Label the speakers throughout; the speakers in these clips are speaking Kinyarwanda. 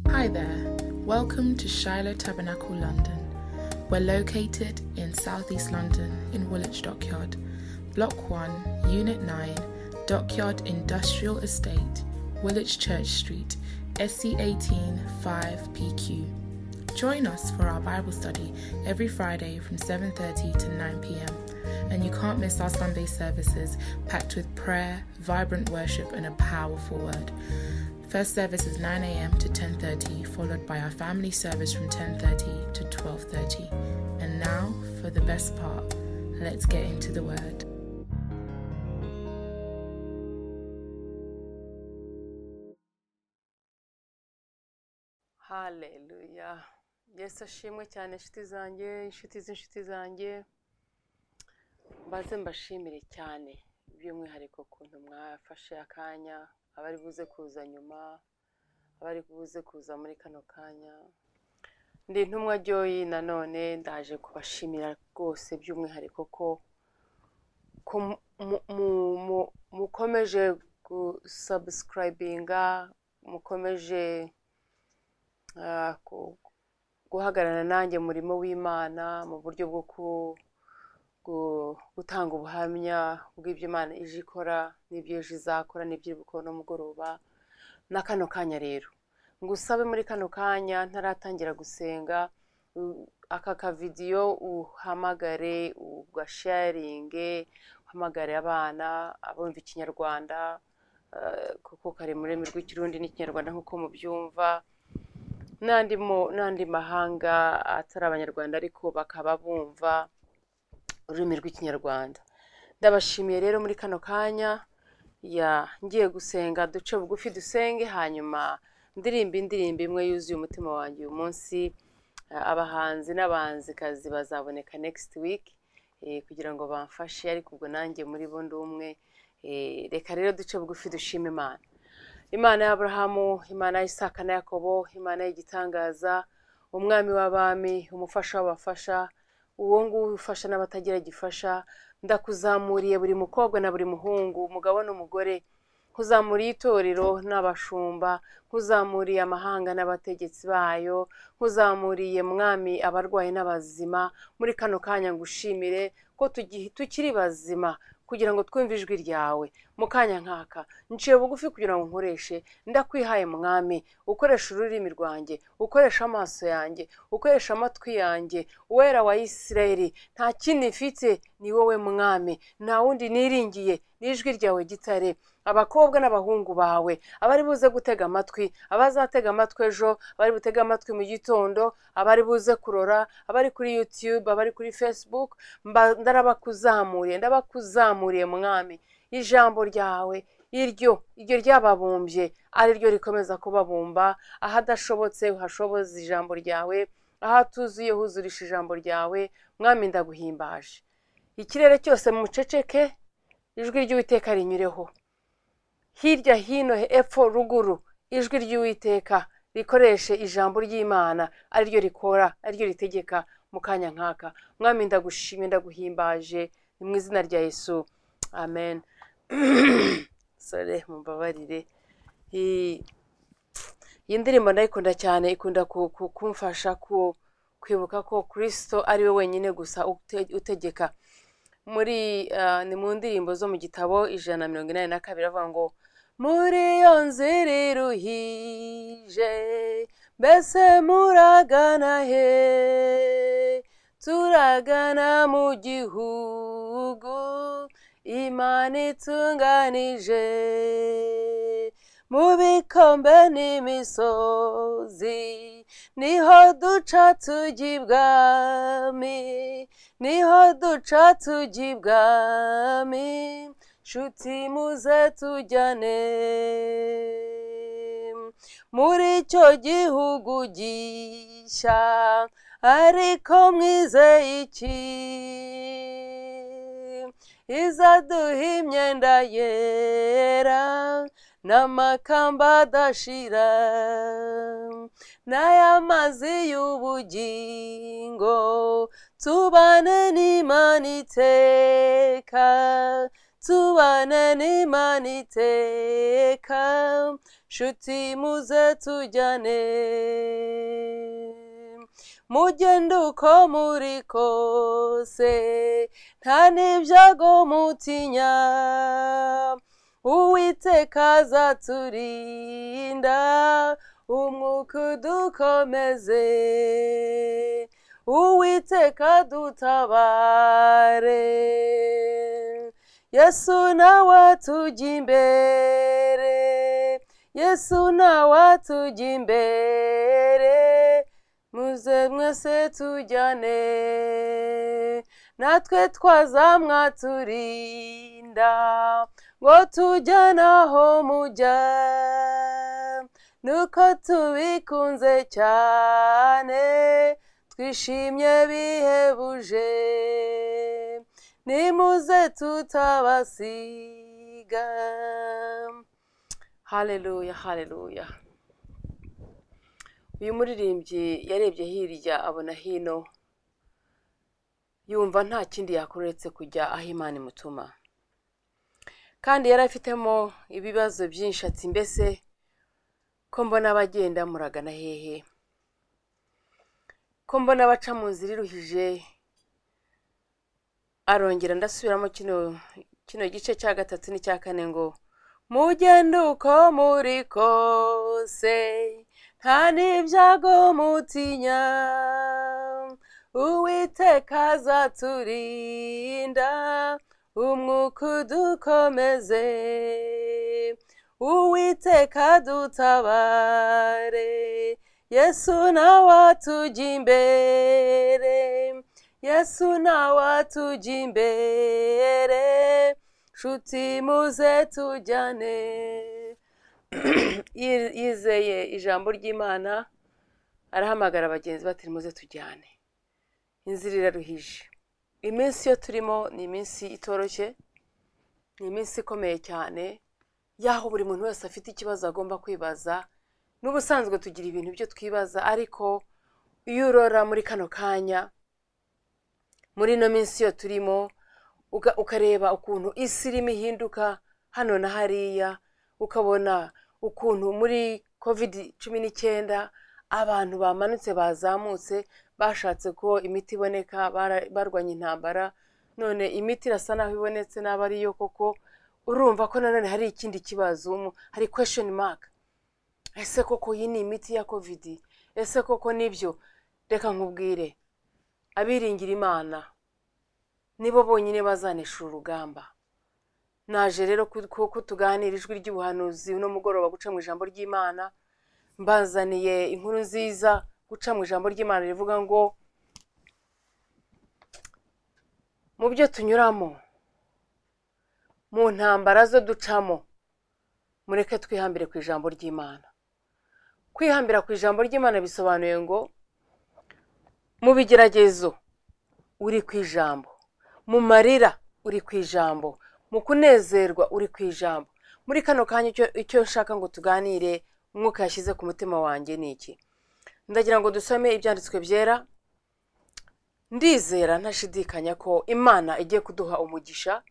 Speaker 1: Hi there. Welcome to Shiloh Tabernacle London. We're located in Southeast London in Woolwich Dockyard, Block 1, Unit 9, Dockyard Industrial Estate, Woolwich Church Street, SC18 5PQ. Join us for our Bible study every Friday from 7:30 to 9 p.m. And you can't miss our Sunday services packed with prayer, vibrant worship and a powerful word. First service is 9 a.m. to 10:30, followed by our family service from 10:30 to 12:30. And now for the best part. Let's get into the word.
Speaker 2: haleluya yesu ashimwe cyane inshuti zanjye inshuti z'inshuti zanjye mbaze mbashimire cyane by'umwihariko ukuntu mwafashe akanya abari buze kuza nyuma abari buze kuza muri kano kanya ndi intumwa ryoyi nanone ndaje kubashimira rwose by'umwihariko ko ko mu- mu- mu- mukomeje gusabusikayibinga mukomeje ah, ku- guhagarara nanjye murimo w'imana mu buryo bwo ku- gu- gutanga ubuhamya bw'ibyo imana ije ikora n'ibyo ije izakora n'ibyo iri gukora n'umugoroba na kano kanya rero ngusabe muri kano kanya ntaratangira gusenga u- aka kavidiyo uhamagare ugasharinge uhamagare abana abumva ikinyarwanda eh, kuko kari mu rurimi rw'ikirundi n'ikinyarwanda nk'uko mubyumva n'andi mo- n'andi mahanga atari abanyarwanda ariko bakaba bumva ururimi rw'ikinyarwanda ndabashimiye rero muri kano kanya ya ngiye gusenga duce bugufi dusenge hanyuma ndirimba indirimbo imwe yuzuye umutima wanjye uyu munsi Eh, abahanzi n'abahanzikazi bazaboneka next week eh, kugira ngo bamfashe ariko ubwo nanjye muri bo ndi umwe Eh, reka rero duce bugufi dushima imana imana ya aburahamu imana ya isaka na yakobo imana y'igitangaza umwami w'abami umufasha w'abafasha uwo nguwo ufasha n'abatagira gifasha ndakuzamuriye buri mukobwa na buri muhungu umugabo n'umugore nkuzamuriye itorero n'abashumba nkuzamuriye amahanga n'abategetsi bayo nkuzamuriye mwami abarwayi n'abazima muri kano kanya ngushimire ko tugi- tukiri bazima kugira ngo twumve ijwi ryawe mu kanya nk'aka nciye bugufi kugira ngo nkoreshe ndakwihaye mwami ukoresha ururimi rwanjye ukoresha amaso yanjye ukoresha amatwi yanjye uwera wa isirayeli nta kindi mfite ni wowe mwami nta wundi niringiye n'ijwi ryawe gitare abakobwa n'abahungu bawe abari buze gutega amatwi abazatega amatwi ejo abari butege amatwi mu gitondo abari buze kurora abari kuri youtube abari kuri facebook mba- ndarabakuzamuriye ndabakuzamuriye mwami ijambo ryawe iryo iryo ryababumbye ari ryo rikomeza kubabumba ahadashobotse uhashoboze ijambo ryawe ahatuzuye huzurisha ijambo ryawe mwami ndaguhimbaje ikirere cyose muceceke ijwi ry'uwiteka rinyureho hirya hino hepfo ruguru ijwi ry'uwiteka rikoreshe ijambo ry'imana ari ryo rikora ari ryo ritegeka mu kanya nk'aka mwami ndagushimye ndaguhimbaje ni mu izina rya yesu amen sore mumbabarire iyi iyi ndirimbo ndayikunda cyane ikunda ku- ku- kumfasha ku- kwibuka ko kirisito ari we wenyine gusa ute- utegeka muri ah, ni mu ndirimbo zo mu gitabo ijana na mirongo inani na kabiri avuga ngo muri iyo nzira iruhije mbese muragana he turagana mu gihugu imana itunganije mu bikombe n'imisozi niho duca tujya ibwami niho duca tujya ibwami nshuti muze tujyane muri icyo gihugu gishya ariko mwizeye iki izaduha imyenda yera n'amakamba adashira n'ay'amazi y'ubugingo tubane n'imana iteka tubane n'imana iteka nshuti muze tujyane mugende uko muri kose nta n'ibyago mutinya uwiteka azaturinda umwuka udukomeze uwiteka dutabare yesu nawe atujya imbere yesu nawe atujya imbere muze mwese tujyane natwe twazamwaturinda ngo tujyane aho mujya nuko tubikunze cyane twishimye bihebuje nimuze tutabasiga haleluya haleluya uyu muririmbyi yarebye hirya abona hino yumva nta kindi yakora uretse kujya aho imana imutuma kandi yari afitemo ibibazo byinshi ati mbese ko mbona abagenda muragana hehe ko mbona abaca mu nzira iruhije arongera ndasubiramo kino kino gice cya gatatu n'icya kane ngo mugende uko muri kose nta n'ibyago mutinya uwiteka azaturinda umwuka udukomeze uwiteka dutabare yesu nawe atujya imbere yesu nawe atujya imbere nshuti muze tujyane yizeye ijambo ry'imana arahamagara bagenzi be ati muze tujyane inzira iraruhije iminsi yo turimo ni iminsi itoroshye ni iminsi ikomeye cyane y'aho buri muntu wese afite ikibazo agomba kwibaza n'ubusanzwe tugira ibintu byo twibaza ariko iyo urora muri kano kanya muri ino minsi yo turimo ukareba ukuntu isi irimo ihinduka hano na hariya ukabona ukuntu muri kovidi cumi n'icyenda abantu bamanutse bazamutse bashatse ko imiti iboneka barwanya intambara none imiti irasa naho ibonetse n'aba ariyo koko urumva ko nanone hari ikindi kibazo hari kwesheni maka ese koko iyi ni imiti ya kovidi ese koko nibyo reka nkubwire abiringira imana nibo bonyine bazanesha urugamba naje rero kuko tuganira ijwi ry'ubuhanuzi uno mugoroba guca mu ijambo ry'imana mbazaniye inkuru nziza guca mu ijambo ry'imana rivuga ngo mu byo tunyuramo mu ntambara zo ducamo mureke twihambire ku ijambo ry'imana kwihambira ku ijambo ry'imana bisobanuye ngo mu bigeragezo uri ku ijambo mu marira uri ku ijambo mu kunezerwa uri ku ijambo muri kano kanya icyo nshaka ngo tuganire umwuka yashyize ku mutima wanjye ni iki ndagira ngo dusome ibyanditswe byera ndizera ntashidikanya ko imana igiye kuduha umugisha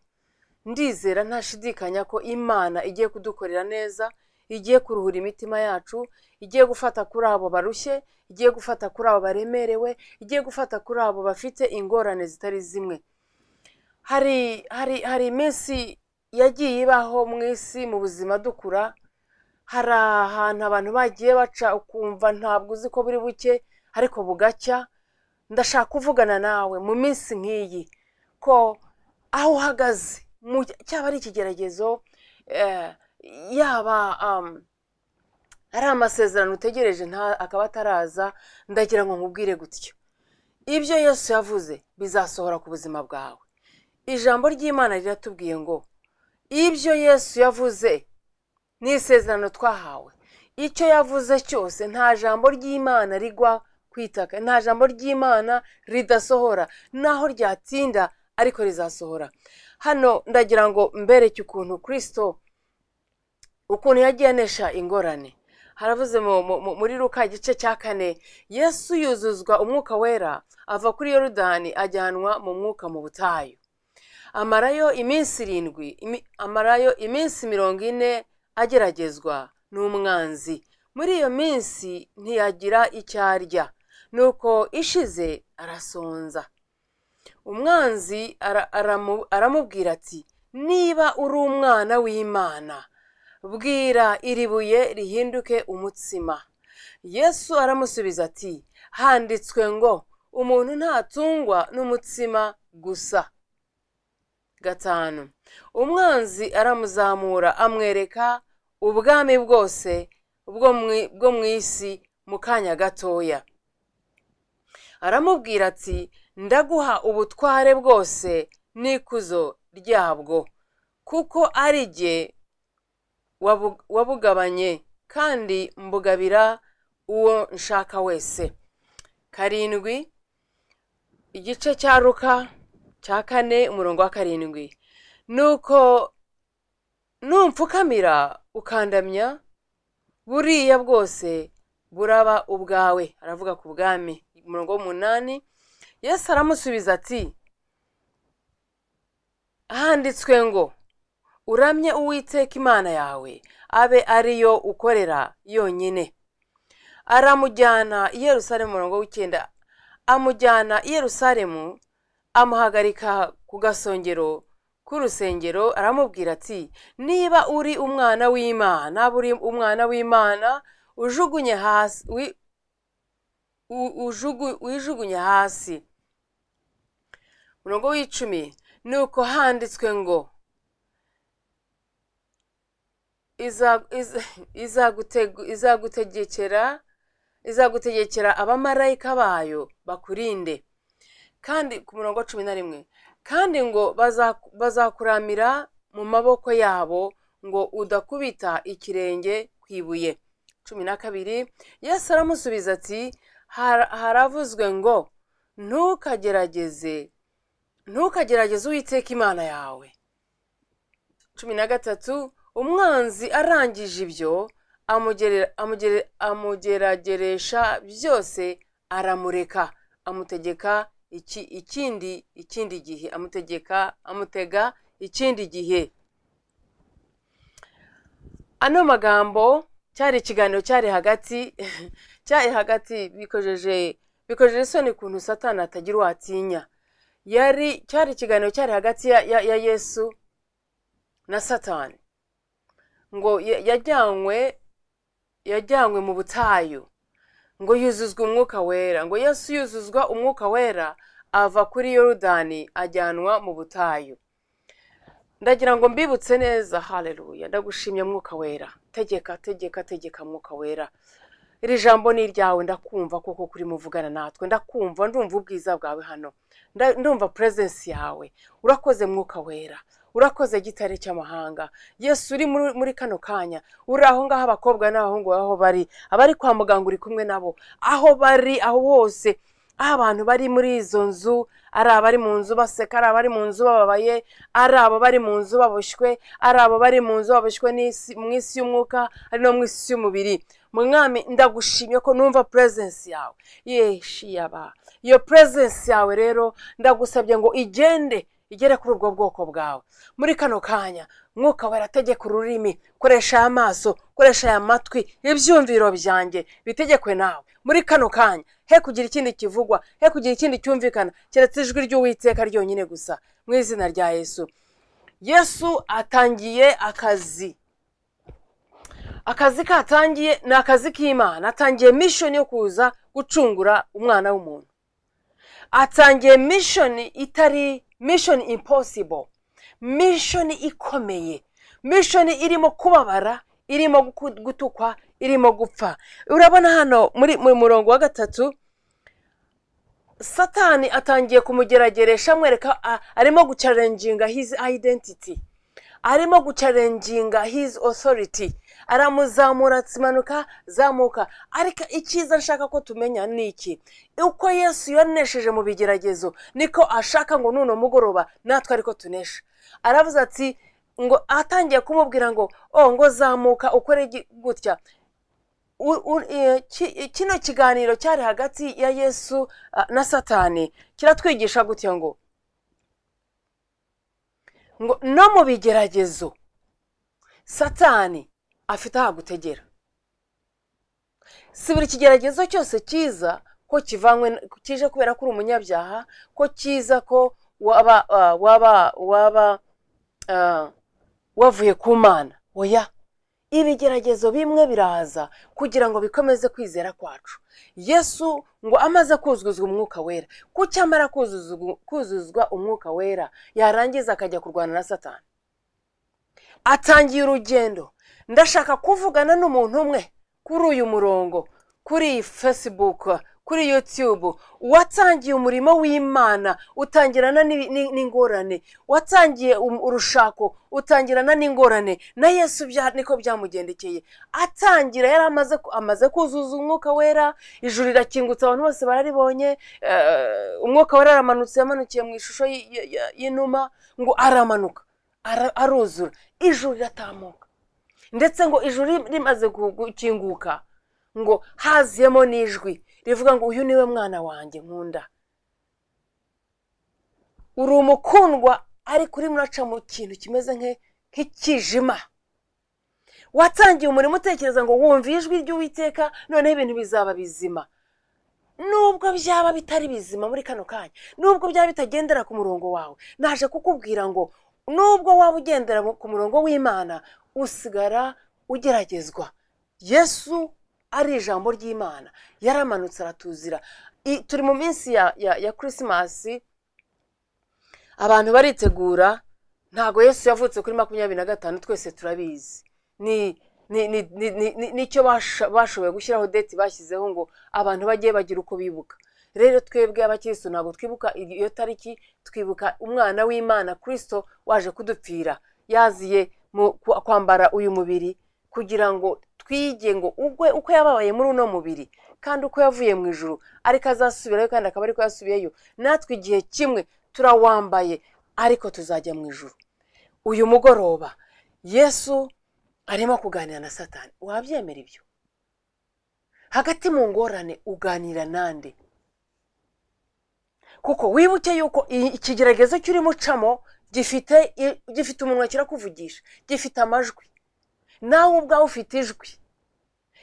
Speaker 2: ndizera ntashidikanya ko imana igiye kudukorera neza igiye kuruhura imitima yacu igiye gufata kuri abo barushye igiye gufata kuri abo baremerewe igiye gufata kuri abo bafite ingorane zitari zimwe hari hari hari iminsi yagiye ibaho mu isi mu buzima dukura hari ahantu abantu bagiye baca ukumva ntabwo uzi ko buri buke ariko bugacya ndashaka kuvugana nawe mu minsi nk'iyi ko aho uhagaze cyaba ari ikigeragezo yaba ari amasezerano utegereje akaba ataraza ndagira ngo nkubwire gutyo ibyo yose yavuze bizasohora ku buzima bwawe ijambo ry'imana riratubwiye ngo ibyo yesu yavuze ni isezerano twahawe icyo yavuze cyose nta jambo ry'imana rigwa ku itaka nta jambo ry'imana ridasohora naho ryatinda ariko rizasohora hano ndagira ngo mbereke ukuntu kirisito ukuntu yagiye anesha ingorane haravuze muri ruka igice cya kane yesu yuzuzwa umwuka wera ava kuri yorodani ajyanwa mu mwuka mu butayu amarayo iminsi irindwi imi- amarayo iminsi mirongo ine ageragezwa n'umwanzi muri iyo minsi ntiyagira icyo arya nuko ishize arasonza umwanzi ara- aramu- aramubwira ati niba uri umwana w'imana bwira iri buye rihinduke umutsima yesu aramusubiza ati handitswe ngo umuntu ntatungwa n'umutsima gusa gatanu umwanzi aramuzamura amwereka ubwami bwose bwo mu- bwo mu isi mu kanya gatoya aramubwira ati ndaguha ubutware bwose n'ikuzo ryabwo kuko ari jye wabu- wabugabanye kandi mbugabira uwo nshaka wese karindwi igice cya ruka cya kane umurongo wa karindwi nuko numpfukamira ukandamya buriya bwose buraba ubwawe aravuga ku bwami umurongo w'umunani yesu aramusubiza ati handitswe ngo uramye uwiteka imana yawe abe ariyo ukorera yonyine aramujyana i yerusalemu umurongo w'icyenda amujyana i yerusalemu amuhagarika ku gasongero k'urusengero aramubwira ati niba uri umwana w'imana niba uri umwana w'imana ujugunye hasi wi- u- ujugu- wijugunye hasi umurongo w'icumi ni uko handitswe ngo iza- iza- izagutegu- izagutegekera izagutegekera abamarayika bayo bakurinde kandi ku murongo wa cumi na rimwe kandi ngo baza- bazakuramira mu maboko yabo ngo udakubita ikirenge ku ibuye cumi na kabiri yesu aramusubiza ati "Har- haravuzwe ngo ntukagerageze ntukagerageze uwiteka imana yawe cumi na gatatu umwanzi arangije ibyo amugere- amugere- amugerageresha byose aramureka amutegeka iki, ikindi ikindi gihe amutegeka amutega ikindi gihe ano magambo cyari ikiganiro cyari hagati cyari hagati bikojeje bikojeje isoni ukuntu satani atagira uwo atinya yari cyari ikiganiro cyari hagati ya, ya, ya yesu na satani ngo ya- yajyanywe yajyanywe mu butayu ngo yuzuzwe umwuka wera ngo yesu yuzuzwa umwuka wera ava kuri yorudani ajyanwa mu butayu ndagira ngo mbibutse neza haleluya ndagushimye mwuka wera tegeka tegeka tegeka mwuka wera iri jambo ni iryawe ndakumva kuko kurimo uvugana natwe ndakumva ndumva ubwiza bwawe hano Nda- ndumva purezensi yawe urakoze mwuka wera urakoze gitare cy'amahanga yesu uri muri muri kano kanya uri aho ngaho abakobwa n'abahungu aho bari abari kwa muganga uri kumwe nabo aho bari aho hose aho abantu bari muri izo nzu ari abari mu nzu baseka ari abari mu nzu bababaye ari abo bari mu nzu baboshywe ari abo bari mu nzu baboshywe n'isi- mu isi y'umwuka ari no mu isi y'umubiri mwami ndagushimye ko numva purezensi yawe yeshi yaba iyo purezensi yawe rero ndagusabye ngo igende igere kuri ubwo bwoko bwawe muri kano kanya mwuka wera tegeka ururimi koresha aya maso koresha aya matwi ibyumviro byanjye bitegekwe nawe muri kano kanya he kugira ikindi kivugwa he kugira ikindi cyumvikana keretse ijwi ry'uwiteka ryonyine gusa mu izina rya yesu yesu atangiye akazi akazi katangiye ni akazi k'imana atangiye mishoni yo kuza gucungura umwana w'umuntu atangiye mishoni itari mishoni imposible mishoni ikomeye mishoni irimo kubabara irimo guku- gutukwa irimo gupfa urabona hano muri mu murongo wa gatatu satani atangiye kumugerageresha amwereka a- arimo gucarenginga his identity arimo gucarenginga his authority aramuzamura atimanuka zamuka ariko icyiza nshaka ko tumenya ni iki uko yesu yanesheje mu bigeragezo niko ashaka ngo nuno mugoroba natwe ariko tunesha aravuze ati ngo atangiye kumubwira ngo o ngo zamuka ukore gi- gutya u- u- e, ki- kino kiganiro cyari hagati ya yesu ah, na satani kiratwigisha gutya ngo ngo no mu bigeragezo satani afite ahagutegera si buri kigeragezo cyose cyiza ko kivanywe kije kubera ko uri umunyabyaha ko cyiza ko waba ah, waba waba ah, wavuye ku mana oya ibigeragezo bimwe biraza kugira ngo bikomeze kwizera kwacu yesu ngo amaze kuzuzwa umwuka wera kuki amara kuzuzwa- kuzuzwa umwuka wera yarangiza akajya kurwana na satani atangiye urugendo ndashaka kuvugana n'umuntu umwe kuri uyu murongo kuri iyi facebook kuri youtube watangiye umurimo w'imana utangirana n'ibi- ni- n'ingorane watangiye um- urushako utangirana n'ingorane na yesu bya- niko byamugendekeye atangira yari amaze ku- amaze kuzuza umwuka wera ijuru rirakingutse abantu bose bararibonye eh, umwuka wera aramanutse yamanukiye mu ishusho y- y- y- y'inuma ngo aramanuka ara- aruzura ijuru riratambuka ndetse ngo ijuru rimaze gu- gukinguka ngo haziyemo n'ijwi rivuga ngo uyu niwe mwana wanjye nkunda uri umukundwa ariko urimo uraca mu kintu kimeze nke- nk'ikijima watangiye umurimo utekereza ngo wumve ijwi ry'uwiteka noneho ibintu bizaba bizima nubwo byaba bitari bizima muri kano kanya nubwo byaba bitagendera ku murongo wawe naje kukubwira ngo nubwo waba ugendera mu- ku murongo w'imana usigara ugeragezwa yesu ari ijambo ry'imana yaramanutse aratuzira I- turi mu minsi ya ya ya kirisimasi abantu baritegura ntabwo yesu yavutse kuri makumyabiri na gatanu twese turabizi ni ni- ni- ni- ni- ni- nicyo basho- bashoboye gushyiraho deti bashyizeho ngo abantu bagiye bagira uko bibuka rero twebwe abakirisitu ntabwo twibuka iyo tariki twibuka umwana w'imana kirisito waje kudupfira yaziye mu kwa- kwambara uyu mubiri kugira ngo twige ngo ubwe uko yababaye muri uno mubiri kandi uko yavuye mu ijuru ariko azasubirayo kandi akaba ariko yasubiyeyo natwe igihe kimwe turawambaye ariko tuzajya mu ijuru uyu mugoroba yesu arimo kuganira na satani wabyemera ibyo hagati mu ngorane uganira nande kuko wibuke yuko i- ikigeragezo cy'urimo ucamo gifite i- gifite umunwa kirakuvugisha gifite amajwi nawe ubwawe ufite ijwi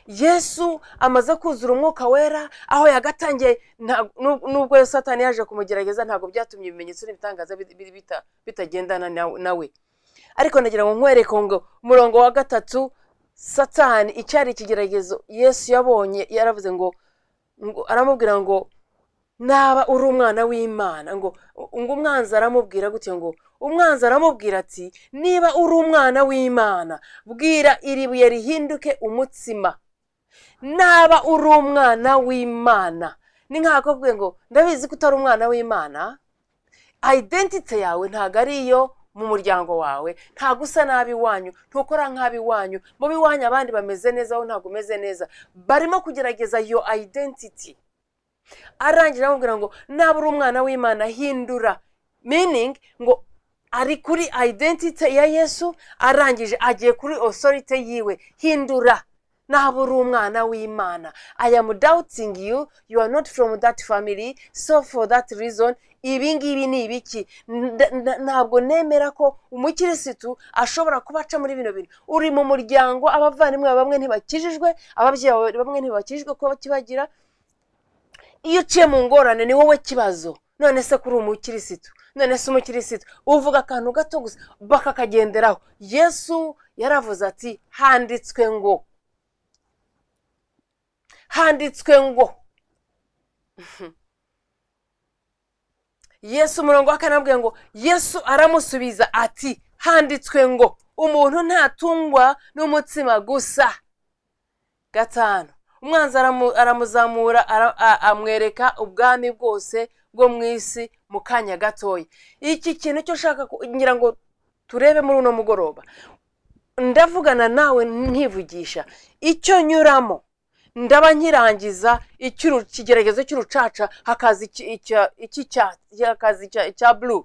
Speaker 2: yesu amaze kuzura umwuka wera aho yagatangiye nta- nu- nubwo satani yaje kumugerageza ntabwo byatumye ibimenyetso n'ibitangaza bi- bi- bita- bitagendana na- nawe ariko nagira ngo nkwereke ngo umurongo wa gatatu satani icyari ikigeragezo yesu yabonye yaravuze ngo ngo- aramubwira ngo naba uri umwana w'imana ngo ngo umwanzi aramubwira gutya ngo umwanzi aramubwira ati niba uri umwana w'imana bwira iri buye rihinduke umutsima naba uri umwana w'imana ni nk'akakubwiye ngo ndabizi ko utari umwana w'imana ayidentite yawe ntabwo ari iyo mu muryango wawe ntabwo usa nabi iwanyu ntukora nk'abi iwanyu mu biwanyu abandi bameze neza wowe ntabwo umeze neza barimo kugerageza iyo ayidentiti arangira amubwira ngo naba uri umwana w'imana hindura meaning ngo ari kuri identity ya yesu arangije agiye kuri authority yiwe hindura naba uri umwana w'imana i am doubting you you are not from that family so for that reason ibi ngibi ni ibiki Nda- nda- ntabwo nemera ko umukirisitu ashobora kuba aca muri bino bintu uri mu muryango abavandimwe bamwe ntibakijijwe ababyeyi bawe bamwe ntibakijijwe ko bakibagira iyo uciye mu ngorane ni wowe kibazo none se kuri umukirisitu none se umukirisitu uvuga akantu gato gusa bakakagenderaho yesu yaravuze ati handitswe ngo handitswe ngo yesu umurongo wa kane arabwira ngo yesu aramusubiza ati handitswe ngo umuntu ntatungwa n'umutsima gusa gatanu umwanzi aramu- aramuzamura ara- a- amwereka ubwami bwose bwo mu isi mu kanya gatoya iki kintu cyo ushaka ku- ngira ngo turebe muri uno mugoroba ndavugana nawe nkivugisha icyo nyuramo ndaba nkirangiza icy'uru- ikigeragezo cy'urucaca hakaza iki- icya- icy'icyatsi hakaza icya- icya bulu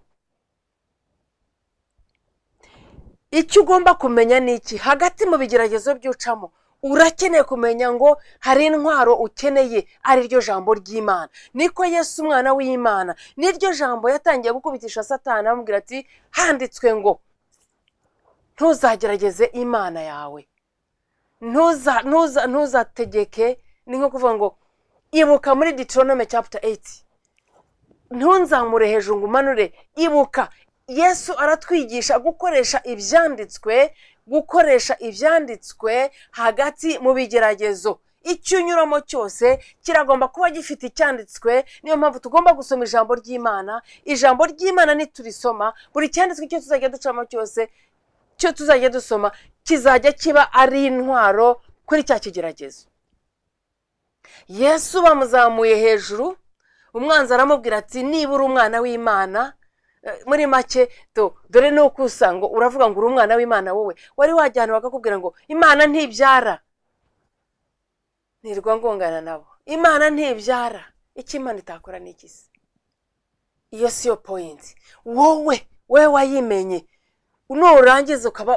Speaker 2: icyo ugomba kumenya ni iki hagati mu bigeragezo by'ucamo urakeneye kumenya ngo hari intwaro ukeneye ari ryo jambo ry'imana niko yesu umwana w'imana n'iryo jambo yatangiye gukubitisha satani amubwira ati handitswe ngo ntuzagerageze imana yawe ntuza ntuza ntuzategeke ni nko kuvuga ngo ibuka muri Deuteronomy chapter eyiti ntunzamure hejuru ngo umanure ibuka yesu aratwigisha gukoresha ibyanditswe gukoresha ibyanditswe hagati mu bigeragezo icyo unyuramo cyose kiragomba kuba gifite icyanditswe niyo mpamvu tugomba gusoma ijambo ry'imana ijambo ry'imana niturisoma buri cyanditswe icyo tuzajya ducamo cyose cyo tuzajya dusoma kizajya kiba ari intwaro kuri cya kigeragezo yesu bamuzamuye hejuru umwanzi aramubwira ati niba uri umwana w'imana muri make dore ni uko usa ngo uravuga ngo uri umwana w'imana wowe wari wajyana bakakubwira ngo imana ntibyara nirwa ngongana nabo imana ntibyara icyo imana itakora ni iki se iyo si yo poyinti wowe we wayimenye nurangiza ukaba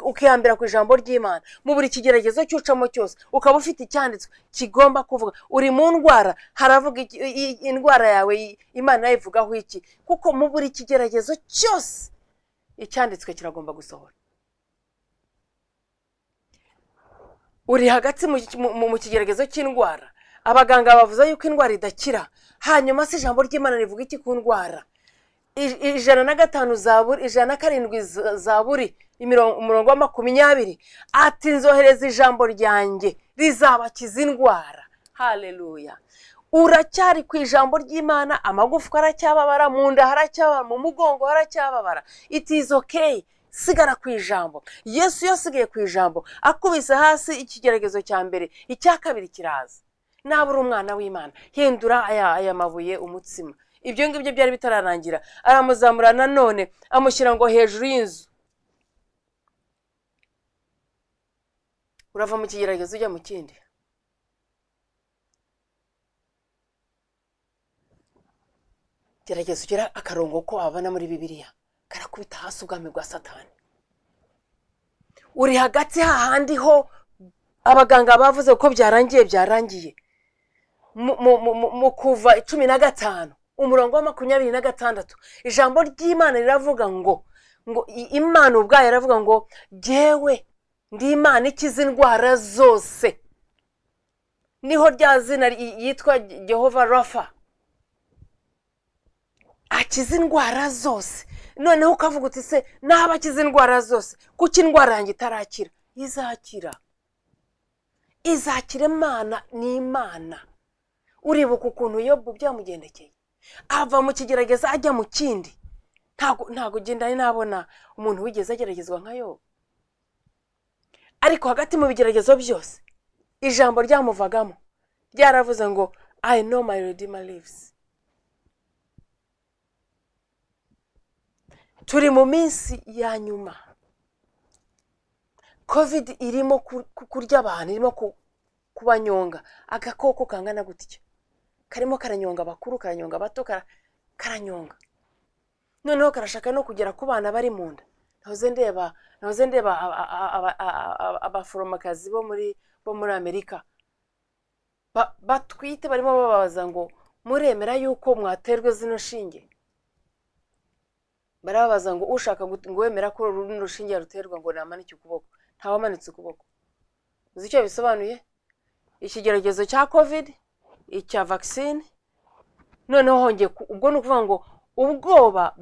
Speaker 2: ukihambira ku ijambo ry'imana mu buri kigeragezo cy'ucamo cyose ukaba ufite icyanditswe kigomba kuvuga uri mu ndwara haravuga indwara yawe imana yayivugaho iki kuko mu buri kigeragezo cyose icyanditswe kiragomba gusohora uri hagati mu kigeragezo cy'indwara abaganga bavuze yuko indwara idakira hanyuma si ijambo ry'imana rivuga iki ku ndwara ijana na gatanu zaburi ijana na karindwi zaburi umurongo wa makumyabiri ati nzohereza ijambo ryanjye rizabakiza indwara hareruya uracyari ku ijambo ry'imana amagufwa aracyababara mu nda haracyababara mu mugongo haracyababara itizo keyi sigara ku ijambo yesu yasigaye ku ijambo akubise hasi ikigeragezo cya mbere icya kabiri kiraza naba uri umwana w'imana hindura aya mabuye umutsima ibyo ngibyo byari bitararangira aramuzamura nanone amushyira ngo hejuru y'inzu urava mu kigeragezo ujya mu kindi gerageza ugera akarongo ko wabona muri bibiliya karakubita hasi ubwami bwa satani uri hagati hahandi ho abaganga bavuze ko byarangiye byarangiye mu kuva cumi na gatanu umurongo wa makumyabiri na gatandatu ijambo ry'imana riravuga ngo ngo imana ubwayo iravuga ngo ngewe ndi imana ikiza indwara zose niho rya zina yitwa Jehova rafa akiza indwara zose noneho ukavuga uti se naba akiza indwara zose kuko indwara yanjye itarakira izakira izakira imana ni imana uribuka ukuntu yobu byamugendekeye ava mu kigerageza ajya mu kindi ntabwo ugenda nabona umuntu wigeze ageragezwa nka yo ariko hagati mu bigeragezo byose ijambo ryamuvagamo ryaravuze ngo i know my redeemer lives turi mu minsi ya nyuma kovide irimo kurya abantu irimo kubanyonga agakoko kangana gutya karimo karanyonga abakuru karanyonga abato karanyonga noneho karashaka no kugera ku bana bari mu nda nahoze ndeba nahoze ndeba abaforomokazi bo muri bo muri amerika batwite barimo bababaza ngo muremera yuko mwaterwa zino shinge barababaza ngo ushaka ngo wemera ko runo rushinge yaruterwa ngo namanike ukuboko ntawamanitse ukuboko uzi icyo bisobanuye ikigeragezo cya kovide icya vagisine noneho hongeye ubwo ni ukuvuga ngo ubwoba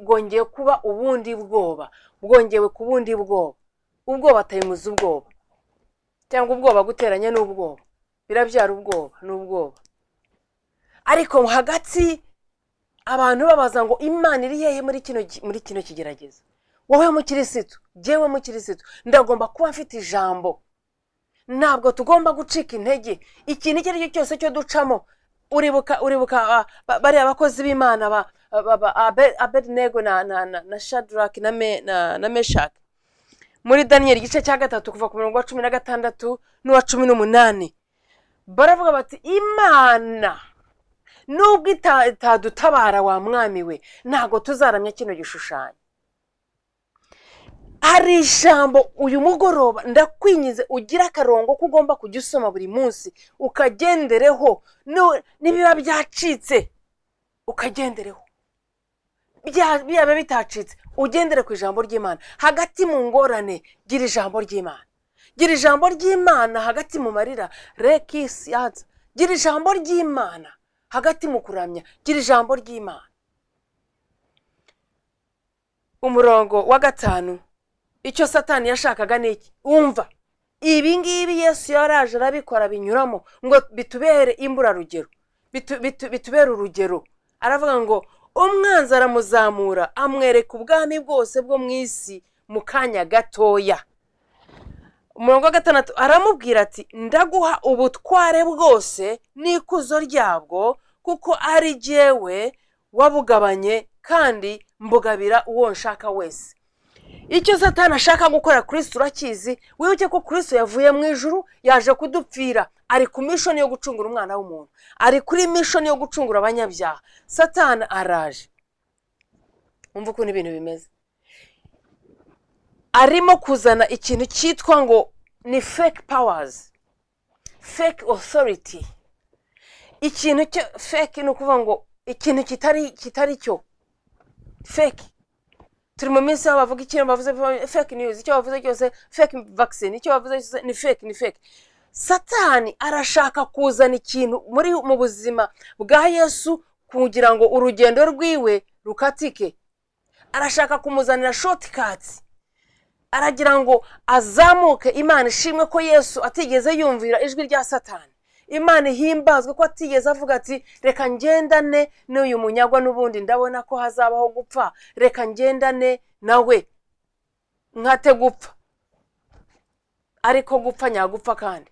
Speaker 2: bwongeye kuba ubundi bwoba bwongewe ku bundi bwoba ubwoba atayimuza ubwoba cyangwa ubwoba guteranya n'ubwoba birabyara ubwoba n'ubwoba ariko hagati abantu babaza ngo imana iri hehe muri kino kigerageza wowe mukirisitu jyewe mukirisitu ndagomba kuba mfite ijambo ntabwo tugomba gucika intege ikintu icyo ari cyo cyose cyo ducamo uribuka uribuka bariya bakozi b'imana ba abednego na shadaraki na meshaki muri daniyeli igice cya gatatu kuva ku mirongo wa cumi na gatandatu n'uwa cumi n'umunani baravuga bati imana nubwo itadutabara wa mwami we ntabwo tuzaramya kino gishushanyo ari ijambo uyu mugoroba ndakwingize ugire akarongo ko ugomba kujya usoma buri munsi ukagendereho no- nibiba byacitse ukagendereho Bya- byaba bitacitse ugendere ku ijambo ry'imana hagati mu ngorane gira ijambo ry'imana gira ijambo ry'imana hagati mu marira reki siyanse gira ijambo ry'imana hagati mu kuramya gira ijambo ry'imana umurongo wa gatanu icyo satani yashakaga ni iki wumva ibi ngibi yesu yaraje arabikora binyuramo ngo bitubere imburarugero bitu- bitu- bitubere urugero aravuga ngo umwanzi aramuzamura amwereka ubwami bwose bwo mu isi mu kanya gatoya umurongo wa gatandatu aramubwira ati ndaguha ubutware bwose n'ikuzo ryabwo kuko ari jyewe wabugabanye kandi mbugabira uwo nshaka wese icyo satani ashaka gukora kirisito urakizi wibuke ko kirisito yavuye mu ijuru yaje kudupfira ari ku mishoni yo gucungura umwana w'umuntu ari kuri mishoni yo gucungura abanyabyaha satani araje wumva ukuntu ibintu bimeze arimo kuzana ikintu cyitwa ngo ni fake powers fake authority ikintu cyo fake ni ukuvuga ngo ikintu kitari kitari cyo fake turi mu minsi aho bavuga ikintu bavuze fake news icyo bavuze cyose fake vaccine icyo bavuze cyose ni fake ni fake satani arashaka kuzana ikintu muri mu buzima bwa yesu kugira ngo urugendo rwiwe rukatike arashaka kumuzanira shotikati aragira ngo azamuke imana ishimwe ko yesu atigeze yumvira ijwi rya satani imana ihimbazwe ko atigeze avuga ati reka ngendane n'uyu munyagwa n'ubundi ndabona ko hazabaho gupfa reka ngendane nawe nkate gupfa ariko gupfa nyagupfa kandi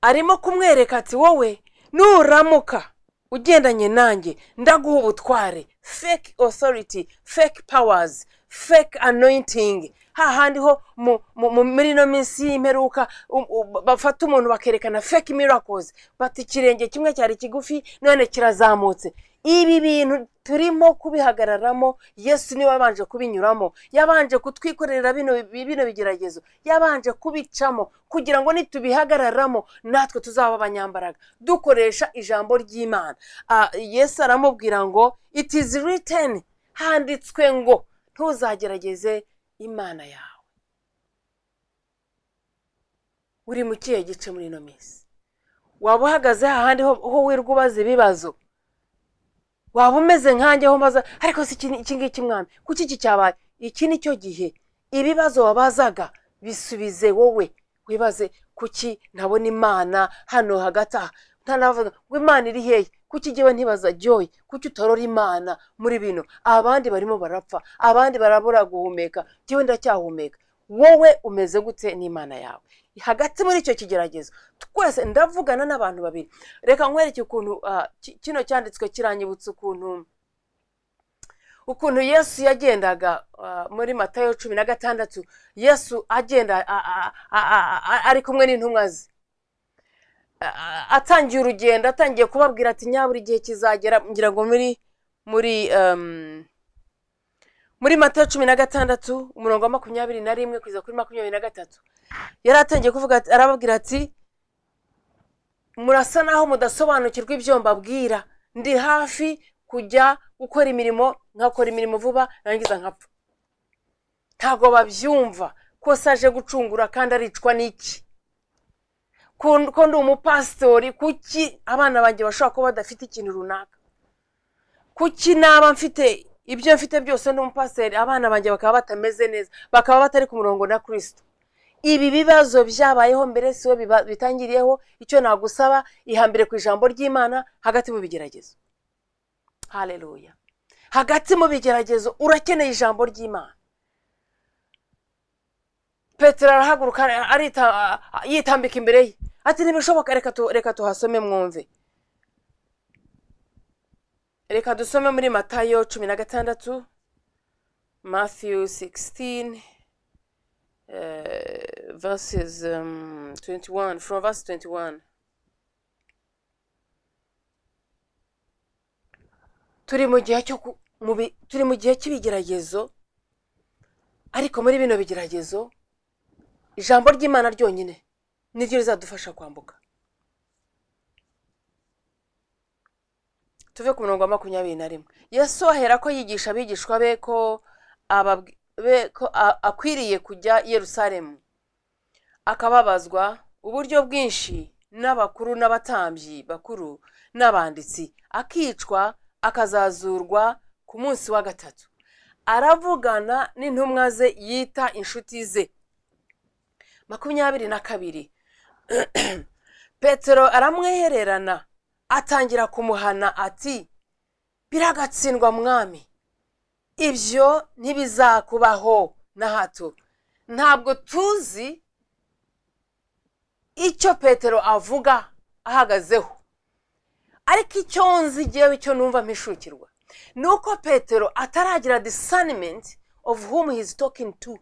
Speaker 2: arimo kumwereka ati wowe nuramuka ugendanye nanjye ndaguha ubutware fake authority fake powers fake anointing hahandi ho mu- mu- mu- muri ino minsi y'imperuka um- um, bafata umuntu bakerekana fake miracles bati ikirenge kimwe cyari kigufi none kirazamutse ibi bintu turimo kubihagararamo yesu niwe wabanje kubinyuramo yabanje kutwikorera bino bino bigeragezo yabanje kubicamo kugira ngo nitubihagararamo natwe tuzaba abanyambaraga dukoresha ijambo ry'imana Ah, yesu aramubwira ngo it is written handitswe ngo ntuzagerageze imana yawe uri mu kihe gice muri ino minsi waba uhagaze hahandi ho ho wirwa ubaza ibibazo waba umeze nkanjye aho mbaza ariko si iki ni- iki ngiki mwami kuki iki cyabaye iki ni cyo gihe ibibazo wabazaga bisubize wowe wibaze kuki ntabona imana hano hagati aha ntanavuga ngo imana iri hehe kuki njyewe ntibaza joy kuki utarora imana muri bino abandi barimo barapfa abandi barabura guhumeka njyewe ndacyahumeka wowe umeze gute n'imana yawe hagati muri icyo kigeragezo twese ndavugana n'abantu babiri reka nkwereke ukuntu ah, ki- kino cyanditswe kiranyibutsa ukuntu ukuntu yesu yagendaga ah, muri matayo cumi na gatandatu yesu agenda a- a- a- a- a- ari kumwe n'intumwa ze A- a- atangiye urugendo atangiye kubabwira ati nyabura igihe kizagera ngira ngo muri muri em, muri matayo cumi na gatandatu umurongo wa makumyabiri na rimwe kugeza kuri makumyabiri na gatatu yari atangiye kuvuga ati- arababwira ati murasa naho mudasobanukirwa ibyo mbabwira ndi hafi kujya gukora imirimo nkakora imirimo vuba nangiza nkapfa ntabwo babyumva ko se aje gucungura kandi aricwa n'iki ko ko ndi umupasitori kuki abana banjye bashobora kuba badafite ikintu runaka kuki naba mfite ibyo mfite byose ndi umupasitori abana banjye bakaba batameze neza bakaba batari ku murongo na kirisito ibi bibazo byabayeho mbere si we biba- bitangiriyeho icyo nagusaba ihambire ku ijambo ry'imana hagati mu bigeragezo hareruya hagati mu bigeragezo urakeneye ijambo ry'imana petero arahaguruka arita yitambika imbere ye ati ntibishoboka reka tu- reka tuhasome mwumve reka dusome muri matayo cumi na gatandatu matthew 16 uh, verses um, 21 from verse 21 turi mu gihe cyo ku- mu bi- turi mu gihe cy'ibigeragezo ariko muri bino bigeragezo ijambo ry'imana ryonyine niryo rizadufasha kwambuka tuve ku murongo wa makumyabiri na rimwe yesu ahera ko yigisha abigishwa be ko ababwi- be ko a- akwiriye kujya i yerusalemu akababazwa uburyo bwinshi n'abakuru n'abatambyi bakuru n'abanditsi akicwa akazazurwa ku munsi wa gatatu aravugana n'intumwa ze yita inshuti ze makumyabiri na kabiri petero aramwehererana atangira kumuhana ati biragatsindwa mwami ibyo ntibizakubaho na hato ntabwo tuzi icyo petero avuga ahagazeho ariko icyo nzi ngewe icyo numva mpishukirwa ni uko petero ataragira disanimenti ofu humu hizi tokingi tu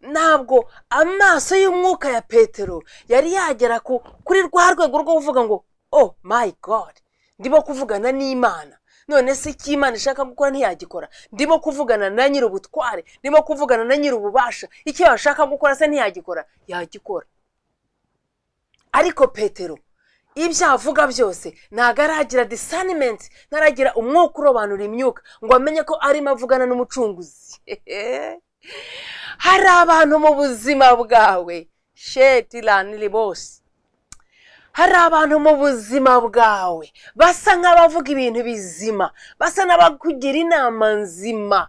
Speaker 2: ntabwo amaso y'umwuka ya petero yari yagera ku kuri rwa rwego rwo kuvuga ngo oh my god ndimo kuvugana n'imana none se icyo imana ishaka gukora ntiyagikora ndimo kuvugana na nyir'ubutware ndimo kuvugana na nyir'ububasha icyo yashaka gukora se ntiyagikora yagikora ariko petero ibyo avuga byose ntabwo aragira disanimenti ntaragira umwuka urobanura imyuka ngo amenye ko arimo avugana n'umucunguzi hari abantu mu buzima bwawe sheti raniri bose hari abantu mu buzima bwawe basa nk'abavuga ibintu bizima basa n'abakugira inama nzima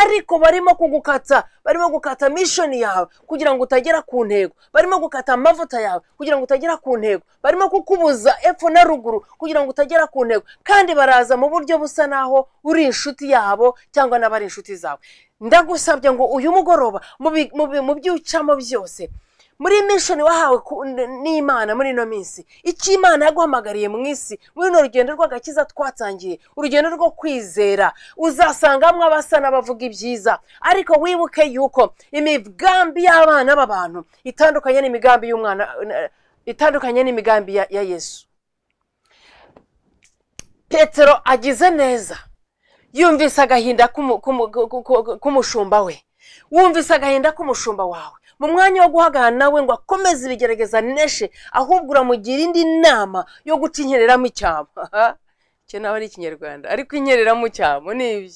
Speaker 2: ariko barimo kugukata barimo gukata mishoni yawe kugira ngo utagera ku ntego barimo gukata amavuta yawe kugira ngo utagera ku ntego barimo kukubuza epfo na ruguru kugira ngo utagera ku ntego kandi baraza mu buryo busa naho uri inshuti yabo cyangwa n'abari inshuti zawe ndagusabye ngo uyu mugoroba mu bi- mu bi- mu byucamo byose muri mishoni wahawe ku- n- n'imana muri ino minsi icyo imana yaguhamagariye mu isi muri runo rugendo rw'agakiza twatangiye urugendo rwo kwizera uzasangamo abasa n'abavuga ibyiza ariko wibuke yuko imigambi y'abana b'abantu itandukanye n'imigambi y'umwana eh, itandukanye n'imigambi ya- ya yesu petero agize neza yumvise agahinda k'umu- k'umu- k'u- k'u- k'umushumba we wumvise agahinda k'umushumba wawe mu mwanya wo guhagarara nawe ngo akomeze ibigerageza neshe ahubwo uramugira indi nama yo guca inkereramo icyamo icyo nawe ari ikinyarwanda ariko inkereramo icyamo ni ibyo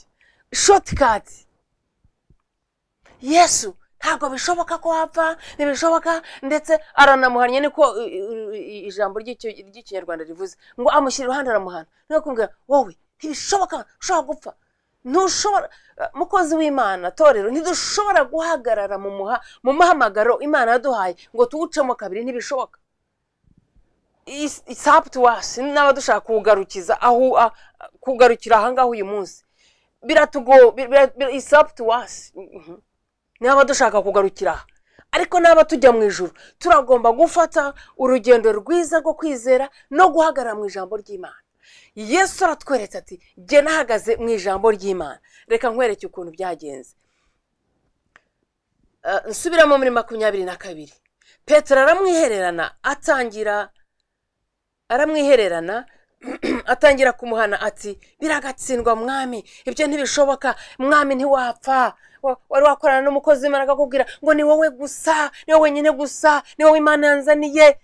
Speaker 2: shotikati yesu ntabwo bishoboka ko wapfa ntibishoboka ndetse aranamuhannye niko uh, uh, uh, ijambo ry'icyo- ry'ikinyarwanda rivuze ngo amushyira iruhande aramuhana niyo kumubwira wowe ntibishoboka ushobora gupfa ntushobora mukozi w'imana torero ntidushobora guhagarara mu muha mu mahamagaro imana yaduhaye ngo tuwucemo kabiri ntibishoboka isapu tuwasi n'aba dushaka kuwugarukiza aho a- kuwugarukira ahangaha uyu munsi biratugo isapu tuwasi n'aba dushaka kugarukira aha ariko n'aba tujya mu ijoro turagomba gufata urugendo rwiza rwo kwizera no guhagarara mu ijambo ry'imana yesu aratweretse ati jye nahagaze mu ijambo ry'imana reka nkwereke ukuntu byagenze Eh, nsubiramo muri makumyabiri na kabiri petero aramwihererana atangira aramwihererana atangira kumuhana ati biragatsindwa mwami ibyo ntibishoboka mwami ntiwapfa Wa- wari wakorana n'umukozi w'imana akakubwira ngo ni wowe gusa ni wowe wenyine gusa ni wowe imana yanzaniye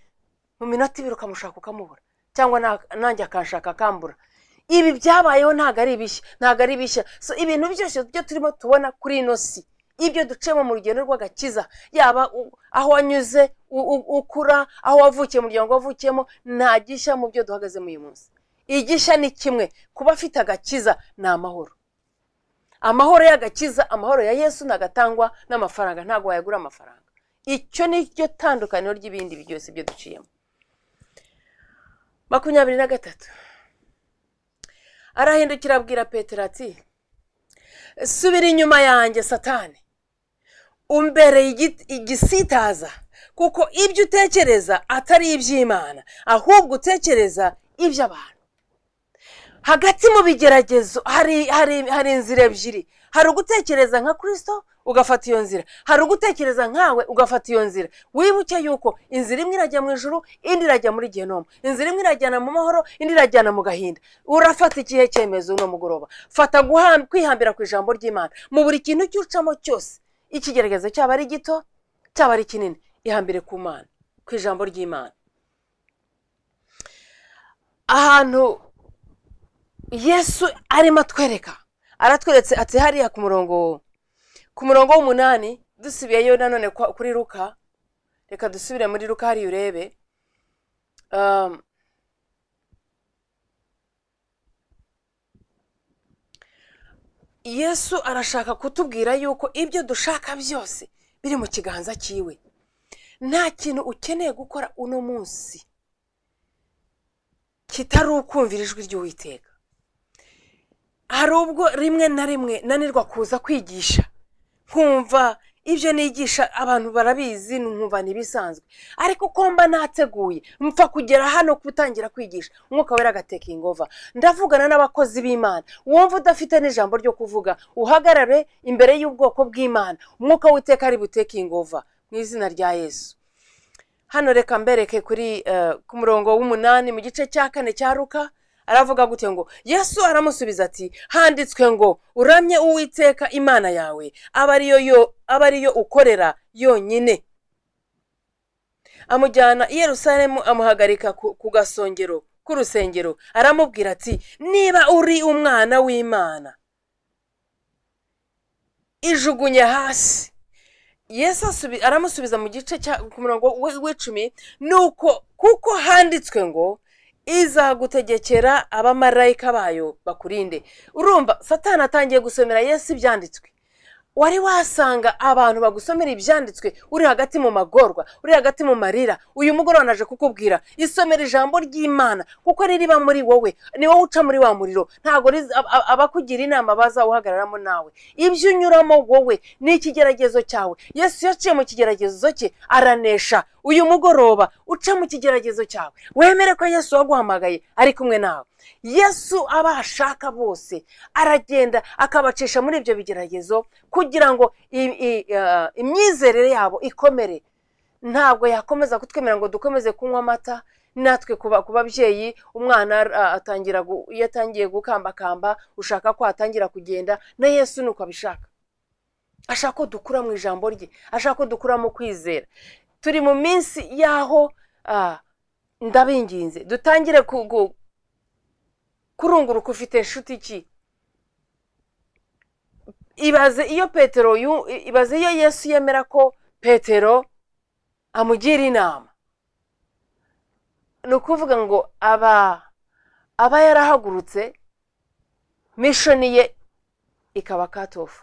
Speaker 2: mu minota ibiri ukamushaka ukamubura cyangwa na- nanjye akanshaka akambura ibi byabayeho ntabwo ari bishya ntabwo ari bishya so ibintu byose byo turimo tubona kuri ino si ibyo ducemo mu rugendo rw'agakiza yaba u- aho wanyuze u- u- ukura aho wavukiye umuryango wavukiyemo nta gishya mu byo duhagazemo uyu munsi igishya ni kimwe kuba afite agakiza ni amahoro amahoro y'agakiza amahoro ya yesu ntagatangwa n'amafaranga ntabwo wayagura amafaranga icyo ni ryo tandukaniro ry'ibindi byose byo duciyemo makumyabiri na gatatu arahindukira abwira petero ati subira inyuma yanjye satani umbereye igi- igisitaza kuko ibyo utekereza atari iby'imana ahubwo utekereza iby'abantu hagati mu bigeragezo hari hari hari inzira ebyiri hari ugutekereza nka kirisito ugafata iyo nzira hari ugutekereza nkawe ugafata iyo nzira wibuke yuko inzira imwe irajya mu ijuru indi irajya muri genoma inzira imwe irajyana mu mahoro indi irajyana mu gahinda urafata ikihe cyemezo uno mugoroba fata guha- kwihambira ku ijambo ry'imana mu buri kintu cy'ucamo cyose ikigeragezo cyaba ari gito cyaba ari kinini ihambire ku mana ku ijambo ry'imana ahantu yesu arimo atwereka aratweretse ati hariya ku murongo ku murongo w'umunani dusubiyeyo nanone kwa- kuri ruka reka dusubire muri ruka hariya urebe Um, yesu arashaka kutubwira yuko ibyo dushaka byose biri mu kiganza cyiwe nta kintu ukeneye gukora uno munsi kitari ukumvira ijwi ry'uwiteka hari ubwo rimwe na rimwe nanirwa kuza kwigisha nkumva ibyo nigisha abantu barabizi nkumva ntibisanzwe ariko ko mba nateguye mpfa kugera hano gutangira kwigisha umwuka wera agatekingi ova ndavugana n'abakozi b'imana wumva udafite n'ijambo ryo kuvuga uhagarare imbere y'ubwoko bw'imana umwuka w'iteka ari butekingi ova mu izina rya yesu hano reka mbereke kuri eh, ku murongo w'umunani mu gice cya kane cya ruka aravuga gute ngo yesu aramusubiza ati handitswe ngo uramye uwiteka imana yawe aba ariyo yo- aba ariyo ukorera yonyine amujyana i yerusalemu amuhagarika ku, ku gasongero k'urusengero aramubwira ati niba uri umwana w'imana ijugunye hasi yesu asubi- aramusubiza mu gice cya ku murongo w'i- w'icumi ni uko kuko handitswe ngo izagutegekera abamarayika bayo bakurinde urumva satani atangiye gusomera yesu ibyanditswe wari wasanga abantu bagusomera ibyanditswe uri hagati mu magorwa uri hagati mu marira uyu mugoroba naje kukubwira isomera ijambo ry'imana kuko ririba muri wowe ni wowe uca muri wa muriro ntabwo riz- ab- ab- abakugira inama bazawuhagararamo nawe ibyo unyuramo wowe ni ikigeragezo cyawe yesu yaciye mu kigeragezo cye aranesha uyu mugoroba uca mu kigeragezo cyawe wemere ko yesu waguhamagaye ari kumwe nawe yesu abashaka bose aragenda akabacisha muri ibyo bigeragezo kugira ngo i- i- eh, imyizerere yabo ikomere ntabwo yakomeza kutwemerera ngo dukomeze kunywa amata natwe kuba ku babyeyi umwana ah, atangira gu- iyo atangiye gukambakamba ushaka ko atangira kugenda na yesu ni uko abishaka ashaka ko dukura mu ijambo rye ashaka ko dukura mu kwizera turi mu minsi y'aho ah, ndabinginze dutangire ku- ku- kurunguruka ufite inshuti ki ibaze iyo petero yu- ibaze iyo yesu yemera ko petero amugira inama ni ukuvuga ngo aba aba yarahagurutse mishoni ye ikaba katofu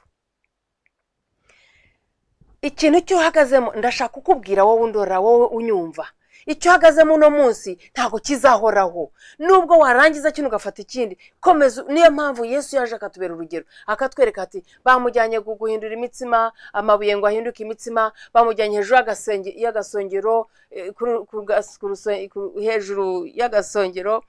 Speaker 2: ikintu icyo uhagazemo ndashaka kukubwira wowe undora wowe unyumva icyo uhagazemo uno munsi ntabwo kizahoraho nubwo warangiza kino ugafata ikindi komeza niyo mpamvu yesu yaje akatubera urugero akatwereka ati bamujyanye gu- guhindura imitsima amabuye ngo ahinduke imitsima bamujyanye hejuru y'agasenge- y'agasongero eh, kuru- ku gas- ku ruso- ku- hejuru y'agasongero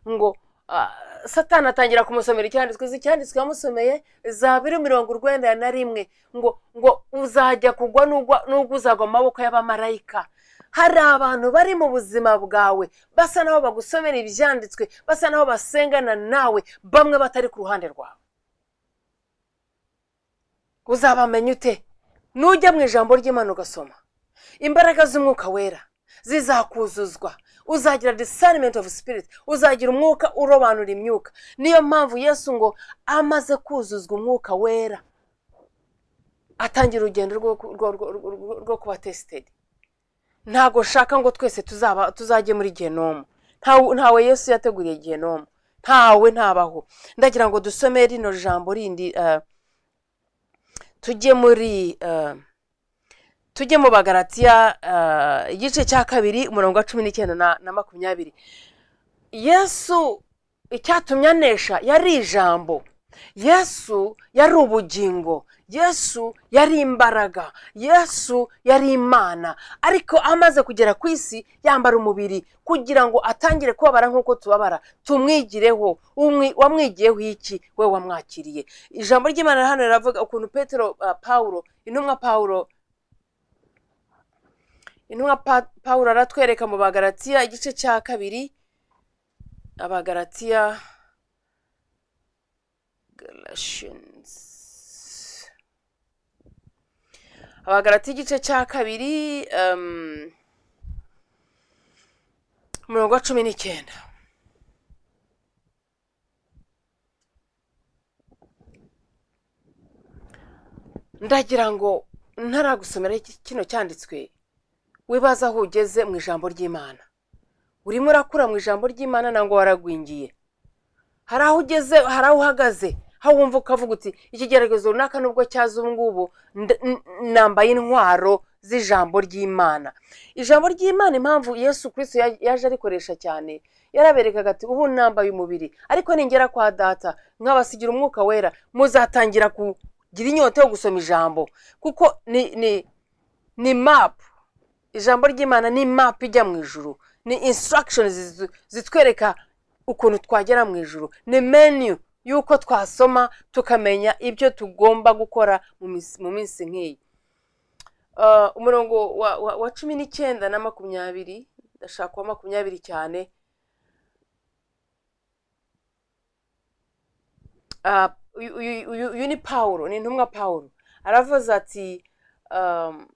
Speaker 2: ngo ah, satani atangira kumusomera icyanditswe izi icyanditswe yamusomeye za biri mirongo urwenda na rimwe ngo ngo uzajya kugwa n'ugwa n'ubwo uzagwa mu maboko y'abamarayika hari abantu bari mu buzima bwawe basa naho bagusomera ibyanditswe basa naho basengana nawe bamwe batari ku ruhande rwawe uzabamenya ute nujya mu ijambo ry'imana ugasoma imbaraga z'umwuka wera zizakuzuzwa uzagira discernment of spirit uzagira umwuka urobanura imyuka niyo mpamvu yesu ngo amaze kuzuzwa umwuka wera atangira urugendo rwo rwo- rwo- rwo- rwo kuba tesitedi ntabwo nshaka ngo twese tuzaba tuzajye muri genomu Ntawe- ntawe yesu yateguriye genomu ntawe ntabaho ndagira ngo dusome rino jambo rindi eh, tujye muri eh, tujye mu bagaratiya eh, igice cya kabiri umurongo wa cumi n'icyenda na- na makumyabiri yesu icyatumye anesha yari ijambo yesu yari ubugingo yesu yari imbaraga yesu yari imana ariko amaze kugera ku isi yambara umubiri kugira ngo atangire kubabara nk'uko tubabara tumwigireho Umwi- wamwigiyeho iki we wamwakiriye ijambo ry'imana hano riravuga ukuntu petero ah, pawulo intumwa pawulo intumwa Pa- pawulo aratwereka mu bagaratiya igice cya kabiri abagaratiya galatians abagarati igice cya kabiri em, umurongo wa cumi n'icyenda ndagira ngo ntaragusomera iki- kino cyanditswe wibaza aho ugeze mu ijambo ry'imana urimo urakura mu ijambo ry'imana nangwa waragwingiye hari aho ugeze hari aho uhagaze aho wumva ukavuga uti ikigeragezo runaka nubwo cyaza ubu ngubu nda- n- nambaye intwaro z'ijambo ry'imana ijambo ry'imana impamvu yesu kirisito ya- yaje arikoresha cyane yaraberekaga ati ubu nambaye umubiri ariko ningera kwa data nkabasigira umwuka wera muzatangira kugira inyota yo gusoma ijambo kuko ni ni ni mapu ijambo ry'imana ni mapu ijya mu ijuru ni insitiragishoni zitwereka ukuntu twagera mu ijuru ni menu y'uko twasoma tukamenya ibyo tugomba gukora mu minsi- mu minsi nk'iyi Ah, umurongo wa- wa- wa cumi n'icyenda na makumyabiri ndashaka uwa makumyabiri cyane Ah, uyu uyu- uyu- uyu ni pawulo ni intumwa pawulo aravuze ati um,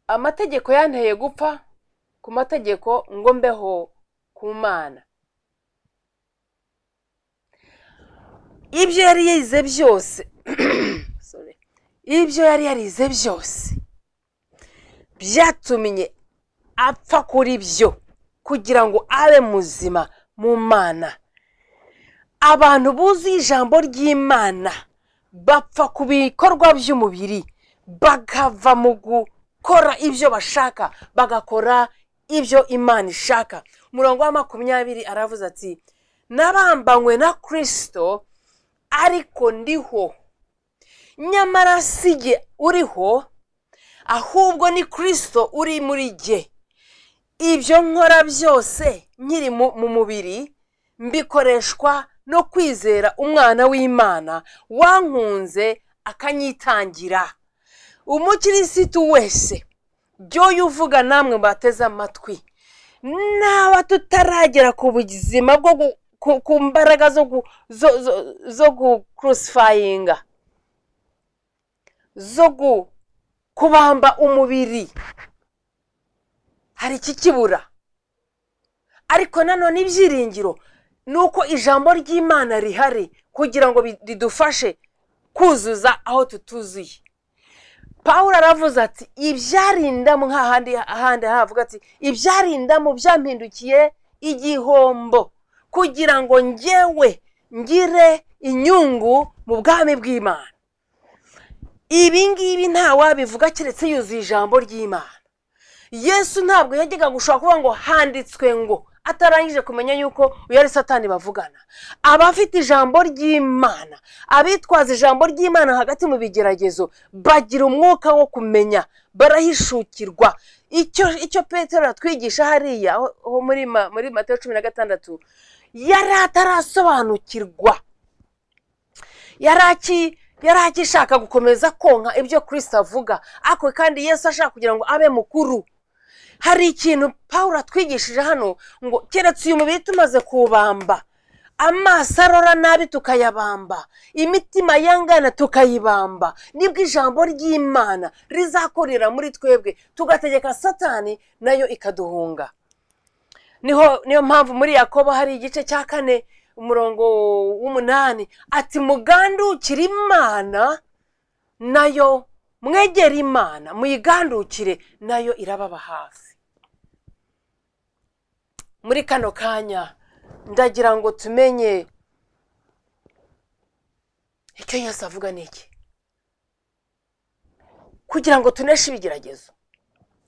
Speaker 2: amategeko yanteye gupfa ku mategeko ngo mbeho ku mana ibyo yari yarize byose Sorry. ibyo yari yarize byose byatumye apfa kuri byo kugira ngo abe muzima mu mana abantu buzuye ijambo ry'imana bapfa ku bikorwa by'umubiri bakava mu gukora ibyo bashaka bagakora ibyo imana ishaka umurongo wa makumyabiri aravuze ati nabambanywe na kirisito ariko ndiho nyamara si jye uriho ahubwo ni kirisito uri muri jye ibyo nkora byose nkiri mu- mu mubiri mbikoreshwa no kwizera umwana w'imana wankunze akanyitangira umukirisitu wese byoyo uvuga namwe bateze amatwi naba tutaragera ku buzima bwo gu- ku- ku mbaraga zo gu- zo- zo- zo gukurusifayinga zo gu- kubamba umubiri hari ikikibura ariko nanone ibyiringiro ni uko ijambo ry'imana rihari kugira ngo bi- ridufashe kuzuza aho tutuzuye paul aravuze ati ibyarindamo nk'ahandi ahandi havuga ati ibyarindamo byampindukiye igihombo kugira ngo ngewe ngire inyungu mu bwami bw'imana ibi ngibi ntawabivuga keretse yuzuye ijambo ry'imana yesu ntabwo yajyaga gushobora kuvuga ngo handitswe ngo atarangije kumenya yuko uyu ari satani bavugana abafite ijambo ry'imana abitwaza ijambo ry'imana hagati mu bigeragezo bagira umwuka wo kumenya barahishukirwa icyo icyo petero atwigisha hariya aho aho muri ma- muri mateo cumi na gatandatu yari atarasobanukirwa yari aki- yari agishaka gukomeza konka ibyo kirisita avuga ariko kandi yesu ashaka kugira ngo abe mukuru hari ikintu paul atwigishije hano ngo keretse uyu mubiri tumaze kuwubamba amaso arora nabi tukayabamba imitima yangana tukayibamba nibwo ijambo ry'imana rizakorera muri twebwe tugategeka satani nayo ikaduhunga niho niyo mpamvu muri yakobo hari igice cya kane umurongo w'umunani ati mugandukire imana nayo mwegere imana muyigandukire nayo irababa hafi muri kano kanya ndagira ngo tumenye icyo yesu avuga ni iki kugira ngo tuneshe ibigeragezo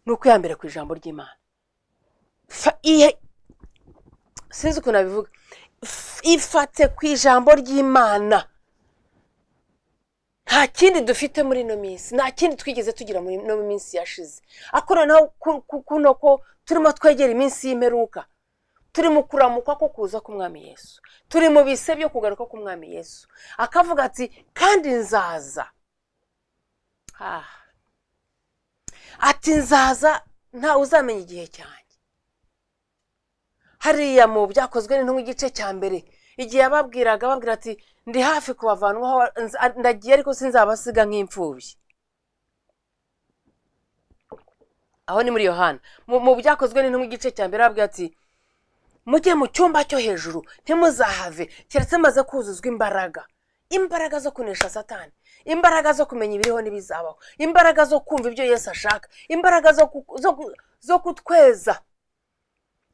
Speaker 2: ni ukwihambira ku ijambo ry'imana Fa- ihe- sinzi ukuntu nabivuga F- ifate ku ijambo ry'imana nta kindi dufite muri ino minsi nta kindi twigeze tugira muri ino minsi yashize ariko noneho ku- ku- kuno ko turimo twegera iminsi y'imperuka turi mu kuramukwa ko kuza k'umwami yesu turi mu bise byo kugaruka k'umwami yesu akavuga ati kandi nzaza Ah. ati nzaza ntawe uzamenya igihe cyanjye hariya mu byakozwe n'intumwa igice cya mbere igihe yababwiraga babwira ati ndi hafi kubavanaho ndagiye ariko sinzabasiga nk'imfubyi aho ni muri yohana mu byakozwe ni mu gice cya mbere arabwira ati mujye mu cyumba cyo hejuru ntimuzahave keretse maze kuzuzwa imbaraga imbaraga zo kunesha satani imbaraga zo kumenya ibiriho n'ibizabaho imbaraga zo kumva ibyo Yesu ashaka imbaraga zo ku- zo ku- zo kutweza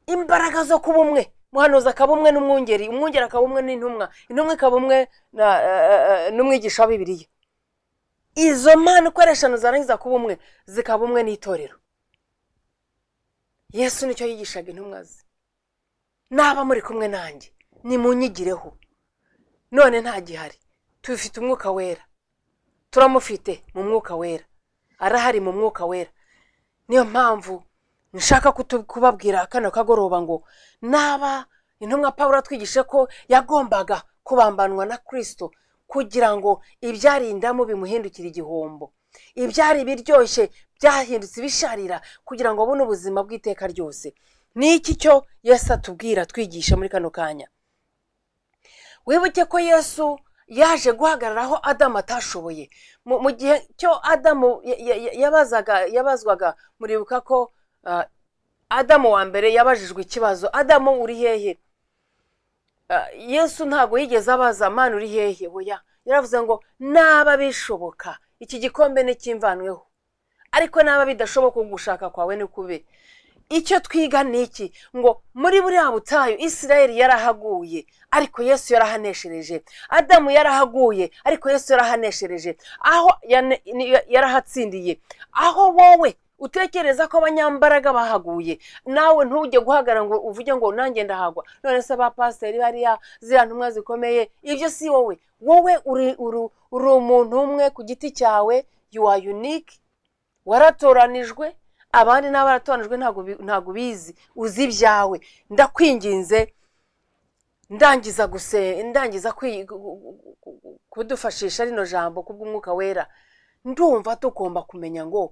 Speaker 2: imbaraga zo kuba umwe muhanuzi akaba umwe n'umwungeri umwungeri akaba umwe n'intumwa intumwa ikaba umwe na- eh, eh, n'umwigisha wa bibiliya izo mpano uko ari eshanu zarangiza kuba umwe zikaba umwe n'itorero yesu nicyo yigishaga intumwa ze naba muri kumwe nanjye nimunyigireho none ntagihari tubifite umwuka wera turamufite mu mwuka wera arahari mu mwuka wera niyo mpamvu nshaka kutu- kubabwira kano kagoroba ngo naba intumwa paul atwigishe ko yagombaga kubambanwa na kirisito kugira ngo ibyari indamu bimuhindukire igihombo ibyari biryoshye byahindutse ibisharira kugira ngo abone ubuzima bw'iteka ryose ni iki cyo yesu atubwira twigisha muri kano kanya wibuke ko yesu yaje guhagarara aho adamu atashoboye mu mu gihe cyo adamu ya- ya- ya- yabazaga yabazwaga muribuka ko ah, adamu wa mbere yabajijwe ikibazo adamu uri hehe Ah, yesu ntabwo yigeze abaza mani uri hehe oya yaravuze ngo naba bishoboka iki gikombe nticyimvanweho ariko naba bidashoboka gushaka kwawe ni kube icyo twiga ni iki ngo muri buriya butayu isirayeli yarahaguye ariko yesu yarahaneshereje adamu yarahaguye ariko yesu yarahaneshereje aho yane- ni- yarahatsindiye aho wowe utekereza ko abanyambaraga bahaguye nawe ntujye guhagarara ngo uvuge ngo nanjye ndahagwa none se abapasiteri bariya ziriya ntumwa zikomeye ibyo si wowe wowe uri uru- uri umuntu umwe ku giti cyawe you are unique waratoranijwe abandi n'abaratoranijwe ntabwo bi- ntabwo ubizi uzi ibyawe ndakwinginze ndangiza guse ndangiza kwi- gu- gu- gu- gu- gu- kudufashisha rino jambo kubw'umwuka wera ndumva tugomba kumenya ngo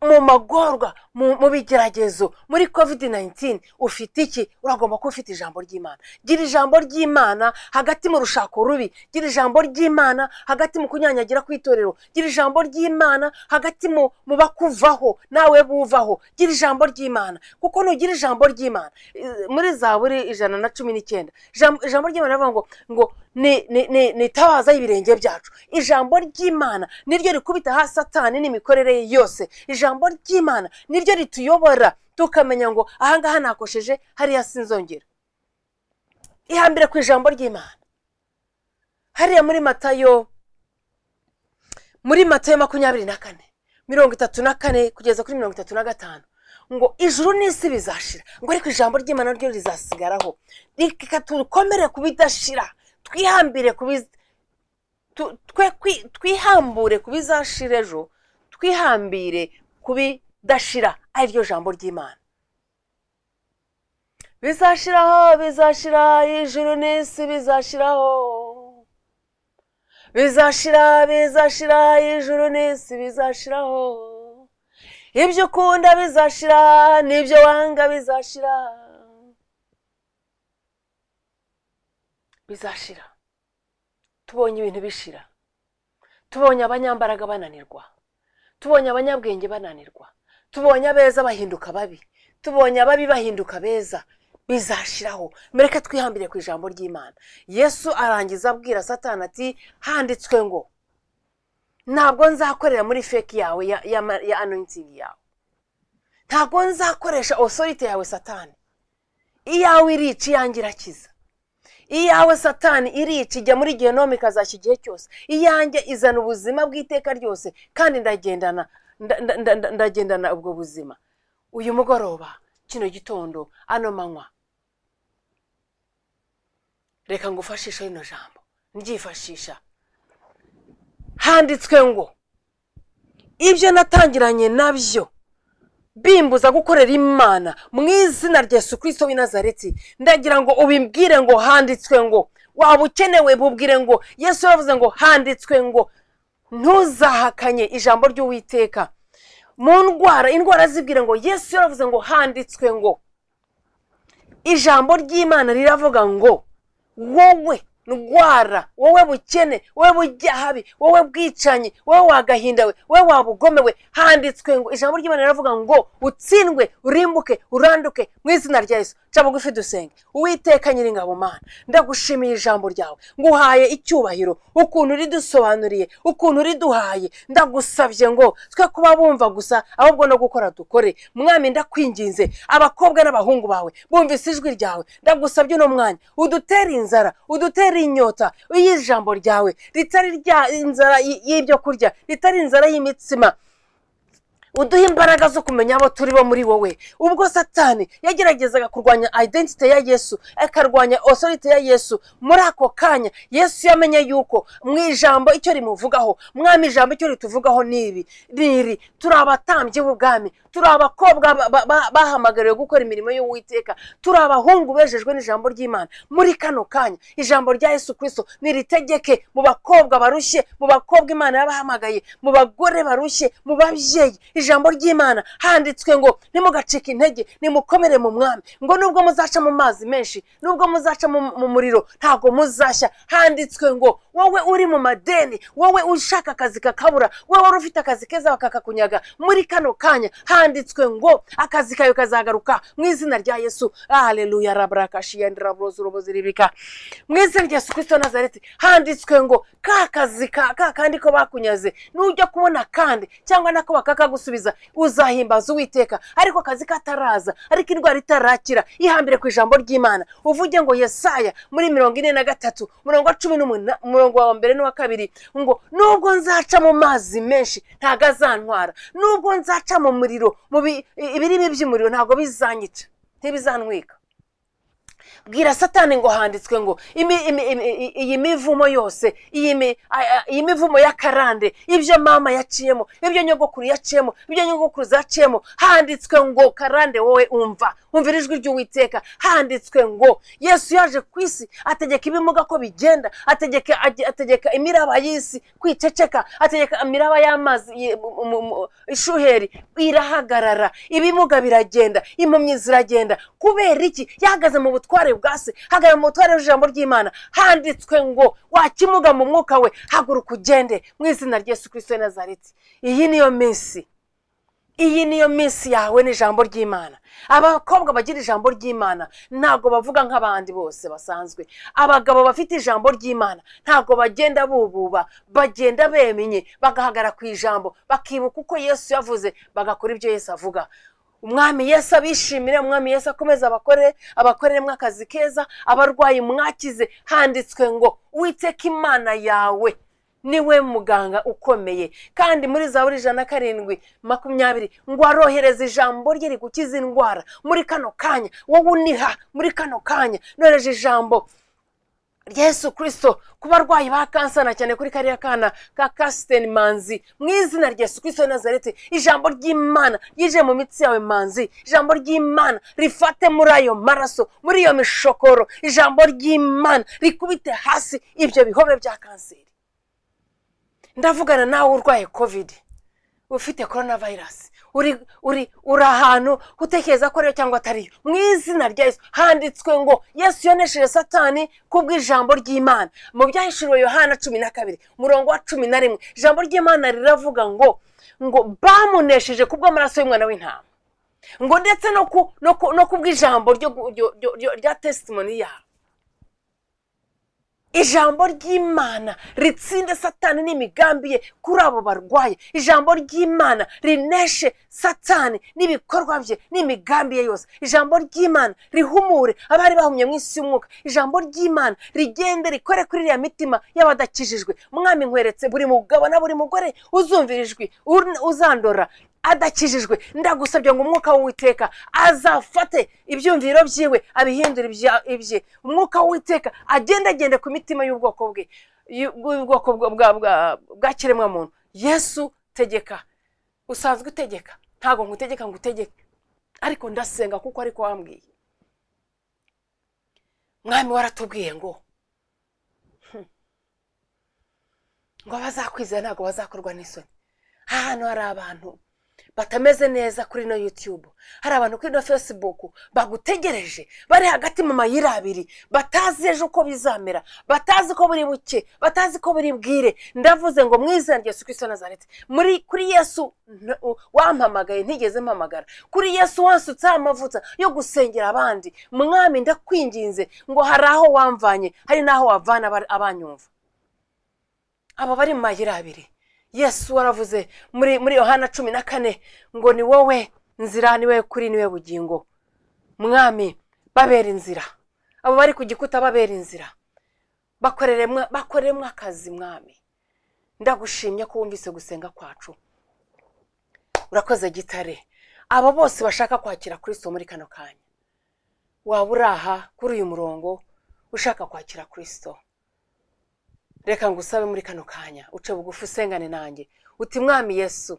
Speaker 2: mu magorwa mu mu bigeragezo muri covid 19 ufite iki uragomba kuba ufite ijambo ry'imana gira ijambo ry'imana hagati mu rushako rubi gira ijambo ry'imana hagati mu kunyanyagira kw'itorero gira ijambo ry'imana hagati mu mu bakuvaho nawe buvaho gira ijambo ry'imana kuko nugira ijambo ry'imana eh, muri zaburi ijana na cumi n'icyenda ijambo ijambo ry'imana rivuga ngo ngo ni- ni- ni ni itabaza y'ibirenge byacu ijambo ry'imana niryo rikubita hasi satani n'imikorere ye yose ijambo ry'imana niryo rituyobora tukamenya ngo ahangaha nakosheje hariya sinzongera ihambire ku ijambo ry'imana hariya muri matayo muri matayo makumyabiri na kane mirongo itatu na kane kugeza kuri mirongo itatu na gatanu ngo ijuru n'isi bizashira ngo ariko ijambo ry'imana ryo rizasigaraho reka tukomere ku bidashira twihambire ku biz- tu- twe kwi- twihambure ku bizashira ejo twihambire ku bidashira ari ryo jambo ry'imana bizashiraho bizashira ijuru n'isi bizashiraho bizashira bizashira ijuru n'isi bizashiraho ibyo ukunda bizashira n'ibyo wanga bizashira bizashira tubonye ibintu bishira tubonye abanyambaraga bananirwa tubonye abanyabwenge bananirwa tubonye abeza bahinduka babi tubonye ababi bahinduka beza bizashiraho mureke twihambire ku ijambo ry'imana yesu arangiza abwira satani ati handitswe ngo ntabwo nzakorera muri feki yawe ya, ya, ma- ya anointing yawe ntabwo nzakoresha osorite yawe satani iyawe irica iyange irakiza iyawe satani irica ijya muri genome ikazashya igihe cyose iyanjye izana ubuzima bw'iteka ryose kandi ndagendana nda- nda- nda- nda- ndagendana ubwo buzima uyu mugoroba kino gitondo ano manywa reka ngufashishe rino jambo ndyifashisha handitswe ngo ibyo natangiranye nabyo bimbuza gukorera imana mu izina rya yesu kirisito w'i nazareti ndagira ngo ubimbwire ngo handitswe ngo waba ukenewe bubwire ngo yesu yaravuze ngo handitswe ngo ntuzahakanye ijambo ry'uwiteka mu ndwara indwara zibwire ngo yesu yaravuze ngo handitswe ngo ijambo ry'imana riravuga ngo wowe ndwara wowe bukene wowe bujyahabi wowe bwicanyi wowe wagahindawe wowe wabugomewe handitswe ngo ijambo ry'imana riravuga ngo utsindwe urimbuke uranduke mu izina rya yesu ca bugufi dusenge uwiteka nyir'ingabo mana ndagushimiye ijambo ryawe nguhaye icyubahiro ukuntu ridusobanuriye ukuntu riduhaye ndagusabye ngo twe kuba bumva gusa ahubwo no gukora dukore mwami ndakwinginze abakobwa n'abahungu bawe bumvise ijwi ryawe ndagusabye uno mwanya udutere inzara udutere inyota iyo ijambo ryawe ritari rya inzara y- y'ibyo kurya ritari inzara y'imitsima uduhe imbaraga zo kumenya abo turi bo muri wowe ubwo satani yageragezaga kurwanya identite ya yesu akarwanya osorite ya yesu muri ako kanya yesu yamenye yuko mu ijambo icyo rimuvugaho mwami ijambo icyo rituvugaho ni ibi ni iri turi abatambyi b'ubwami turi abakobwa ba- ba- ba- bahamagariwe gukora imirimo y'uwiteka turi abahungu bejejwe n'ijambo ry'imana muri kano kanya ijambo rya yesu kirisito niritegeke mu bakobwa barushye mu bakobwa imana yabahamagaye mu bagore barushye mu babyeyi ijambo ry'imana handitswe ngo ntimugacike intege nimukomere mu mwami ngo nubwo muzaca mu mazi menshi nubwo muzaca mu mu muriro ntabwo muzashya handitswe ngo wowe uri mu madeni wowe ushaka akazi kakabura wowe wari ufite akazi keza bakakakunyaga muri kano kanya handitswe ngo akazi kawe kazagaruka mu izina rya yesu haleluya raburakashiyandiraburozurubuziribika mu izina rya yesu kirisito wa nazareti handitswe ngo ka kazi ka ka kandi ko bakunyaze nujya kubona kandi cyangwa nako bakakagusubiza uzahimbaza uwiteka ariko akazi kataraza ariko indwara itarakira ihambire ku ijambo ry'imana uvuge ngo yesaya muri mirongo ine na gatatu umurongo wa cumi n'umunani umurongo wa mbere n'uwa kabiri ngo nubwo nzaca mu mazi menshi ntago azantwara nubwo nzaca mu muriro mu bi- ibirimi by'umuriro ntabwo bizanyica ntibizantwika bwira satani ngo handitswe ngo imi- imi- imi- i- iyi mivumo yose iyi mi- a- a- iyi mivumo y'akarande ibyo mama yaciyemo ibyo nyogokuru yaciyemo ibyo nyogokuru zaciyemo handitswe ngo karande wowe umva umvira ijwi ry'uwiteka handitswe ngo yesu yaje ku isi ategeka ibimuga ko bigenda ategeka age- ategeka imiraba y'isi kwiceceka ategeka imiraba y'amazi ye- mu- mu- mu- ishuheri irahagarara ibimuga biragenda impumyi ziragenda kubera iki yahagaze mu butware bwa se hagara mu butware bw'ijambo ry'imana handitswe ngo wakimuga mu mwuka we haguruka ugende mu izina rya yesu kirisito w'i nazareti iyi niyo minsi iyi niyo minsi yawe n'ijambo ry'imana abakobwa bagira ijambo ry'imana ntabwo bavuga nk'abandi bose basanzwe abagabo bafite ijambo ry'imana ntabwo bagenda bububa bagenda bemenye bagahagara ku ijambo bakibuka uko yesu yavuze bagakora ibyo yesu avuga umwami yesu abishimire umwami yesu akomeze abakorere abakoreremo akazi keza abarwayi mwakize handitswe ngo witeka imana yawe niwe muganga ukomeye kandi muri zaburi ijana na karindwi makumyabiri ngo arohereza ijambo rye rigukiza indwara muri kano kanya wowe uniha muri kano kanya nohereje ijambo yesu kirisito ku barwayi ba kansana cyane kuri kariya kana ka kasiteni manzi mu izina rya yesu kirisito wa nazareti ijambo ry'imana ryije mu mitsi yawe manzi ijambo ry'imana rifate muri ayo maraso muri iyo mishokoro ijambo ry'imana rikubite hasi ibyo bihobe bya kanseri ndavugana nawe urwaye kovide ufite korona vayirasi uri uri uri ahantu utekereza ko ariyo cyangwa atariyo mu izina rya yesu handitswe ngo yesu yonesheje satani kubw'ijambo ry'imana mu byahishuriwe yohana cumi na kabiri umurongo wa cumi na rimwe ijambo ry'imana riravuga ngo ngo bamunesheje kubw'amaraso y'umwana w'intama ngo ndetse no ku no ku no kubw'ijambo ryo gu- ryo- ryo- ryo- rya tesitimoni yabo ijambo ry'imana ritsinde satani n'imigambi ye kuri abo barwaye ijambo ry'imana rineshe satani n'ibikorwa bye n'imigambi ye yose ijambo ry'imana rihumure abari bahumye mu isi y'umwuka ijambo ry'imana rigende rikore kuri iriya mitima y'abadakijijwe mwami nkweretse buri mugabo na buri mugore uzumvira ijwi un- uzandora adakijijwe ndagusabye ngo umwuka w'uwiteka azafate ibyumviro byiwe abihindure ibya- ibye umwuka w'uwiteka agende agende ku mitima y'ubwoko bwe y'u- bw'ubwoko bwa- bwa- bwa- bwa kiremwamuntu yesu tegeka usanzwe utegeka ntabwo ngutegeka ngo utegeke ariko ndasenga kuko ariko wambwiye mwami waratubwiye ngo hmm, ngo abazakwiza ntabwo bazakorwa n'isoni aha hantu hari abantu batameze neza kuri ino yutube hari abantu kuri ino fesibuku bagutegereje bari hagati mu mayira abiri batazi ejo uko bizamera batazi ko buri buke batazi ko buri bwire ndavuze ngo mu izina rya yesu kirisito nazaretse muri kuri yesu n- u- wampamagaye ntigeze mpamagara kuri yesu wansutseho amavuta yo gusengera abandi mwami ndakwinginze ngo hari aho wamvanye hari n'aho wavana aba- abanyumva aba bari mu mayira abiri yesu waravuze muri muri yohana cumi na kane ngo ni wowe nzira ni wowe kuri ni wowe bugingo mwami babera inzira abo bari ku gikuta babera inzira bakoreremo bakoreremo akazi mwami ndagushimye ko wumvise gusenga kwacu urakoze gitare abo bose bashaka kwakira kirisito muri kano kanya waba uri aha kuri uyu murongo ushaka kwakira kirisito reka ngusabe muri kano kanya uce bugufi usengane nanjye uti mwami yesu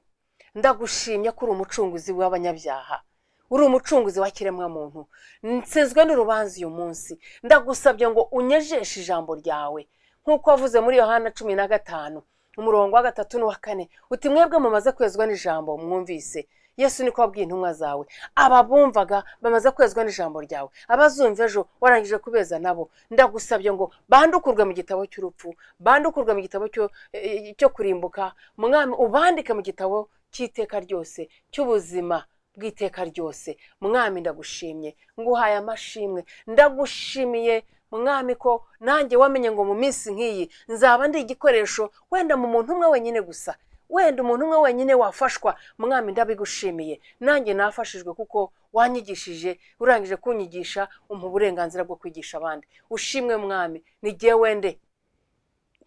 Speaker 2: ndagushimye ko uri umucunguzi w'abanyabyaha uri umucunguzi w'ikiremwa muntu nsizwe n'urubanza uyu munsi ndagusabye ngo unyejeshe ijambo ryawe nk'uko wavuze muri yohana cumi na gatanu umurongo wa gatatu n'uwa kane uti mwebwe mumaze kwezwa n'ijambo mwumvise yesu niko wabwiye intumwa zawe ababumvaga bamaze kwezwa n'ijambo ryawe abazumva ejo warangije kubeza nabo ndagusabye ngo bandukurwe mu gitabo cy'urupfu bandukurwe mu gitabo cyo eh, cyo kurimbuka mwami ubandike mu gitabo cy'iteka ryose cy'ubuzima bw'iteka ryose mwami ndagushimye nguhaye amashimwe ndagushimiye mwami ko nanjye wamenye ngo mu minsi nk'iyi nzaba ndi igikoresho wenda mu muntu umwe wenyine gusa wenda umuntu umwe wenyine wafashwa mwami ndabigushimiye nanjye nafashijwe kuko wanyigishije urangije kunyigisha umpa uburenganzira bwo kwigisha abandi ushimwe mwami n'igihe wende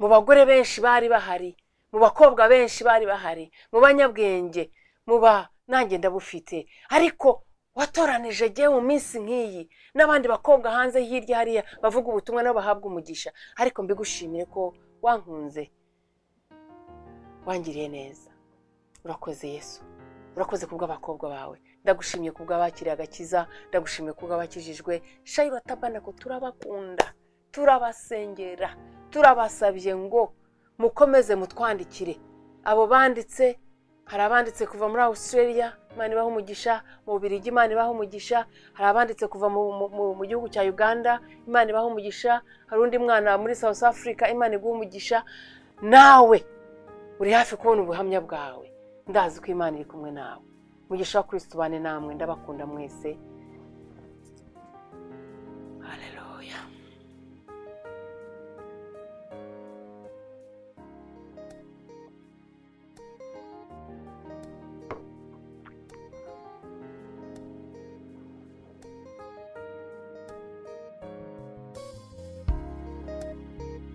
Speaker 2: mu bagore benshi bari bahari mu bakobwa benshi bari bahari mu banyabwenge mu ba nanjye ndabufite ariko watoranije jyewe mu minsi nk'iyi n'abandi bakobwa hanze hirya hariya bavuga ubutumwa nabo bahabwa umugisha ariko mbigushimiye ko wankunze wangiriye neza urakoze yesu urakoze ku bw'abakobwa bawe ndagushimiye ku bw'abakiriye agakiza ndagushimiye ku bw'abakijijwe shayiro tabanako turabakunda turabasengera turabasabye ngo mukomeze mutwandikire abo banditse hari abanditse kuva muri australia imana ibaha umugisha mu birigi imana ibaha umugisha hari abanditse kuva mu, mu, mu, mu gihugu cya uganda imana ibaha umugisha hari undi mwana muri south africa imana iguha umugisha nawe uri hafi kubona ubuhamya bwawe ndazi ko imana iri kumwe nawe mugisha wa kirisito ubane namwe ndabakunda mwese hareruya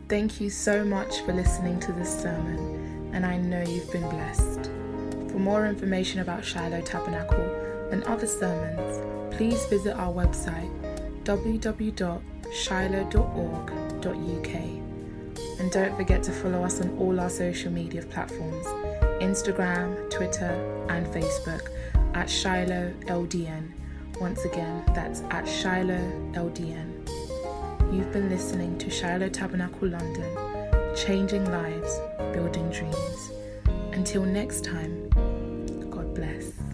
Speaker 1: Thank you so much for listening to this sermon, and I know you've been blessed. For more information about Shiloh Tabernacle and other sermons, please visit our website www.shiloh.org.uk. And don't forget to follow us on all our social media platforms Instagram, Twitter, and Facebook at Shiloh LDN. Once again, that's at Shiloh LDN. You've been listening to Shiloh Tabernacle London, changing lives, building dreams. Until next time, God bless.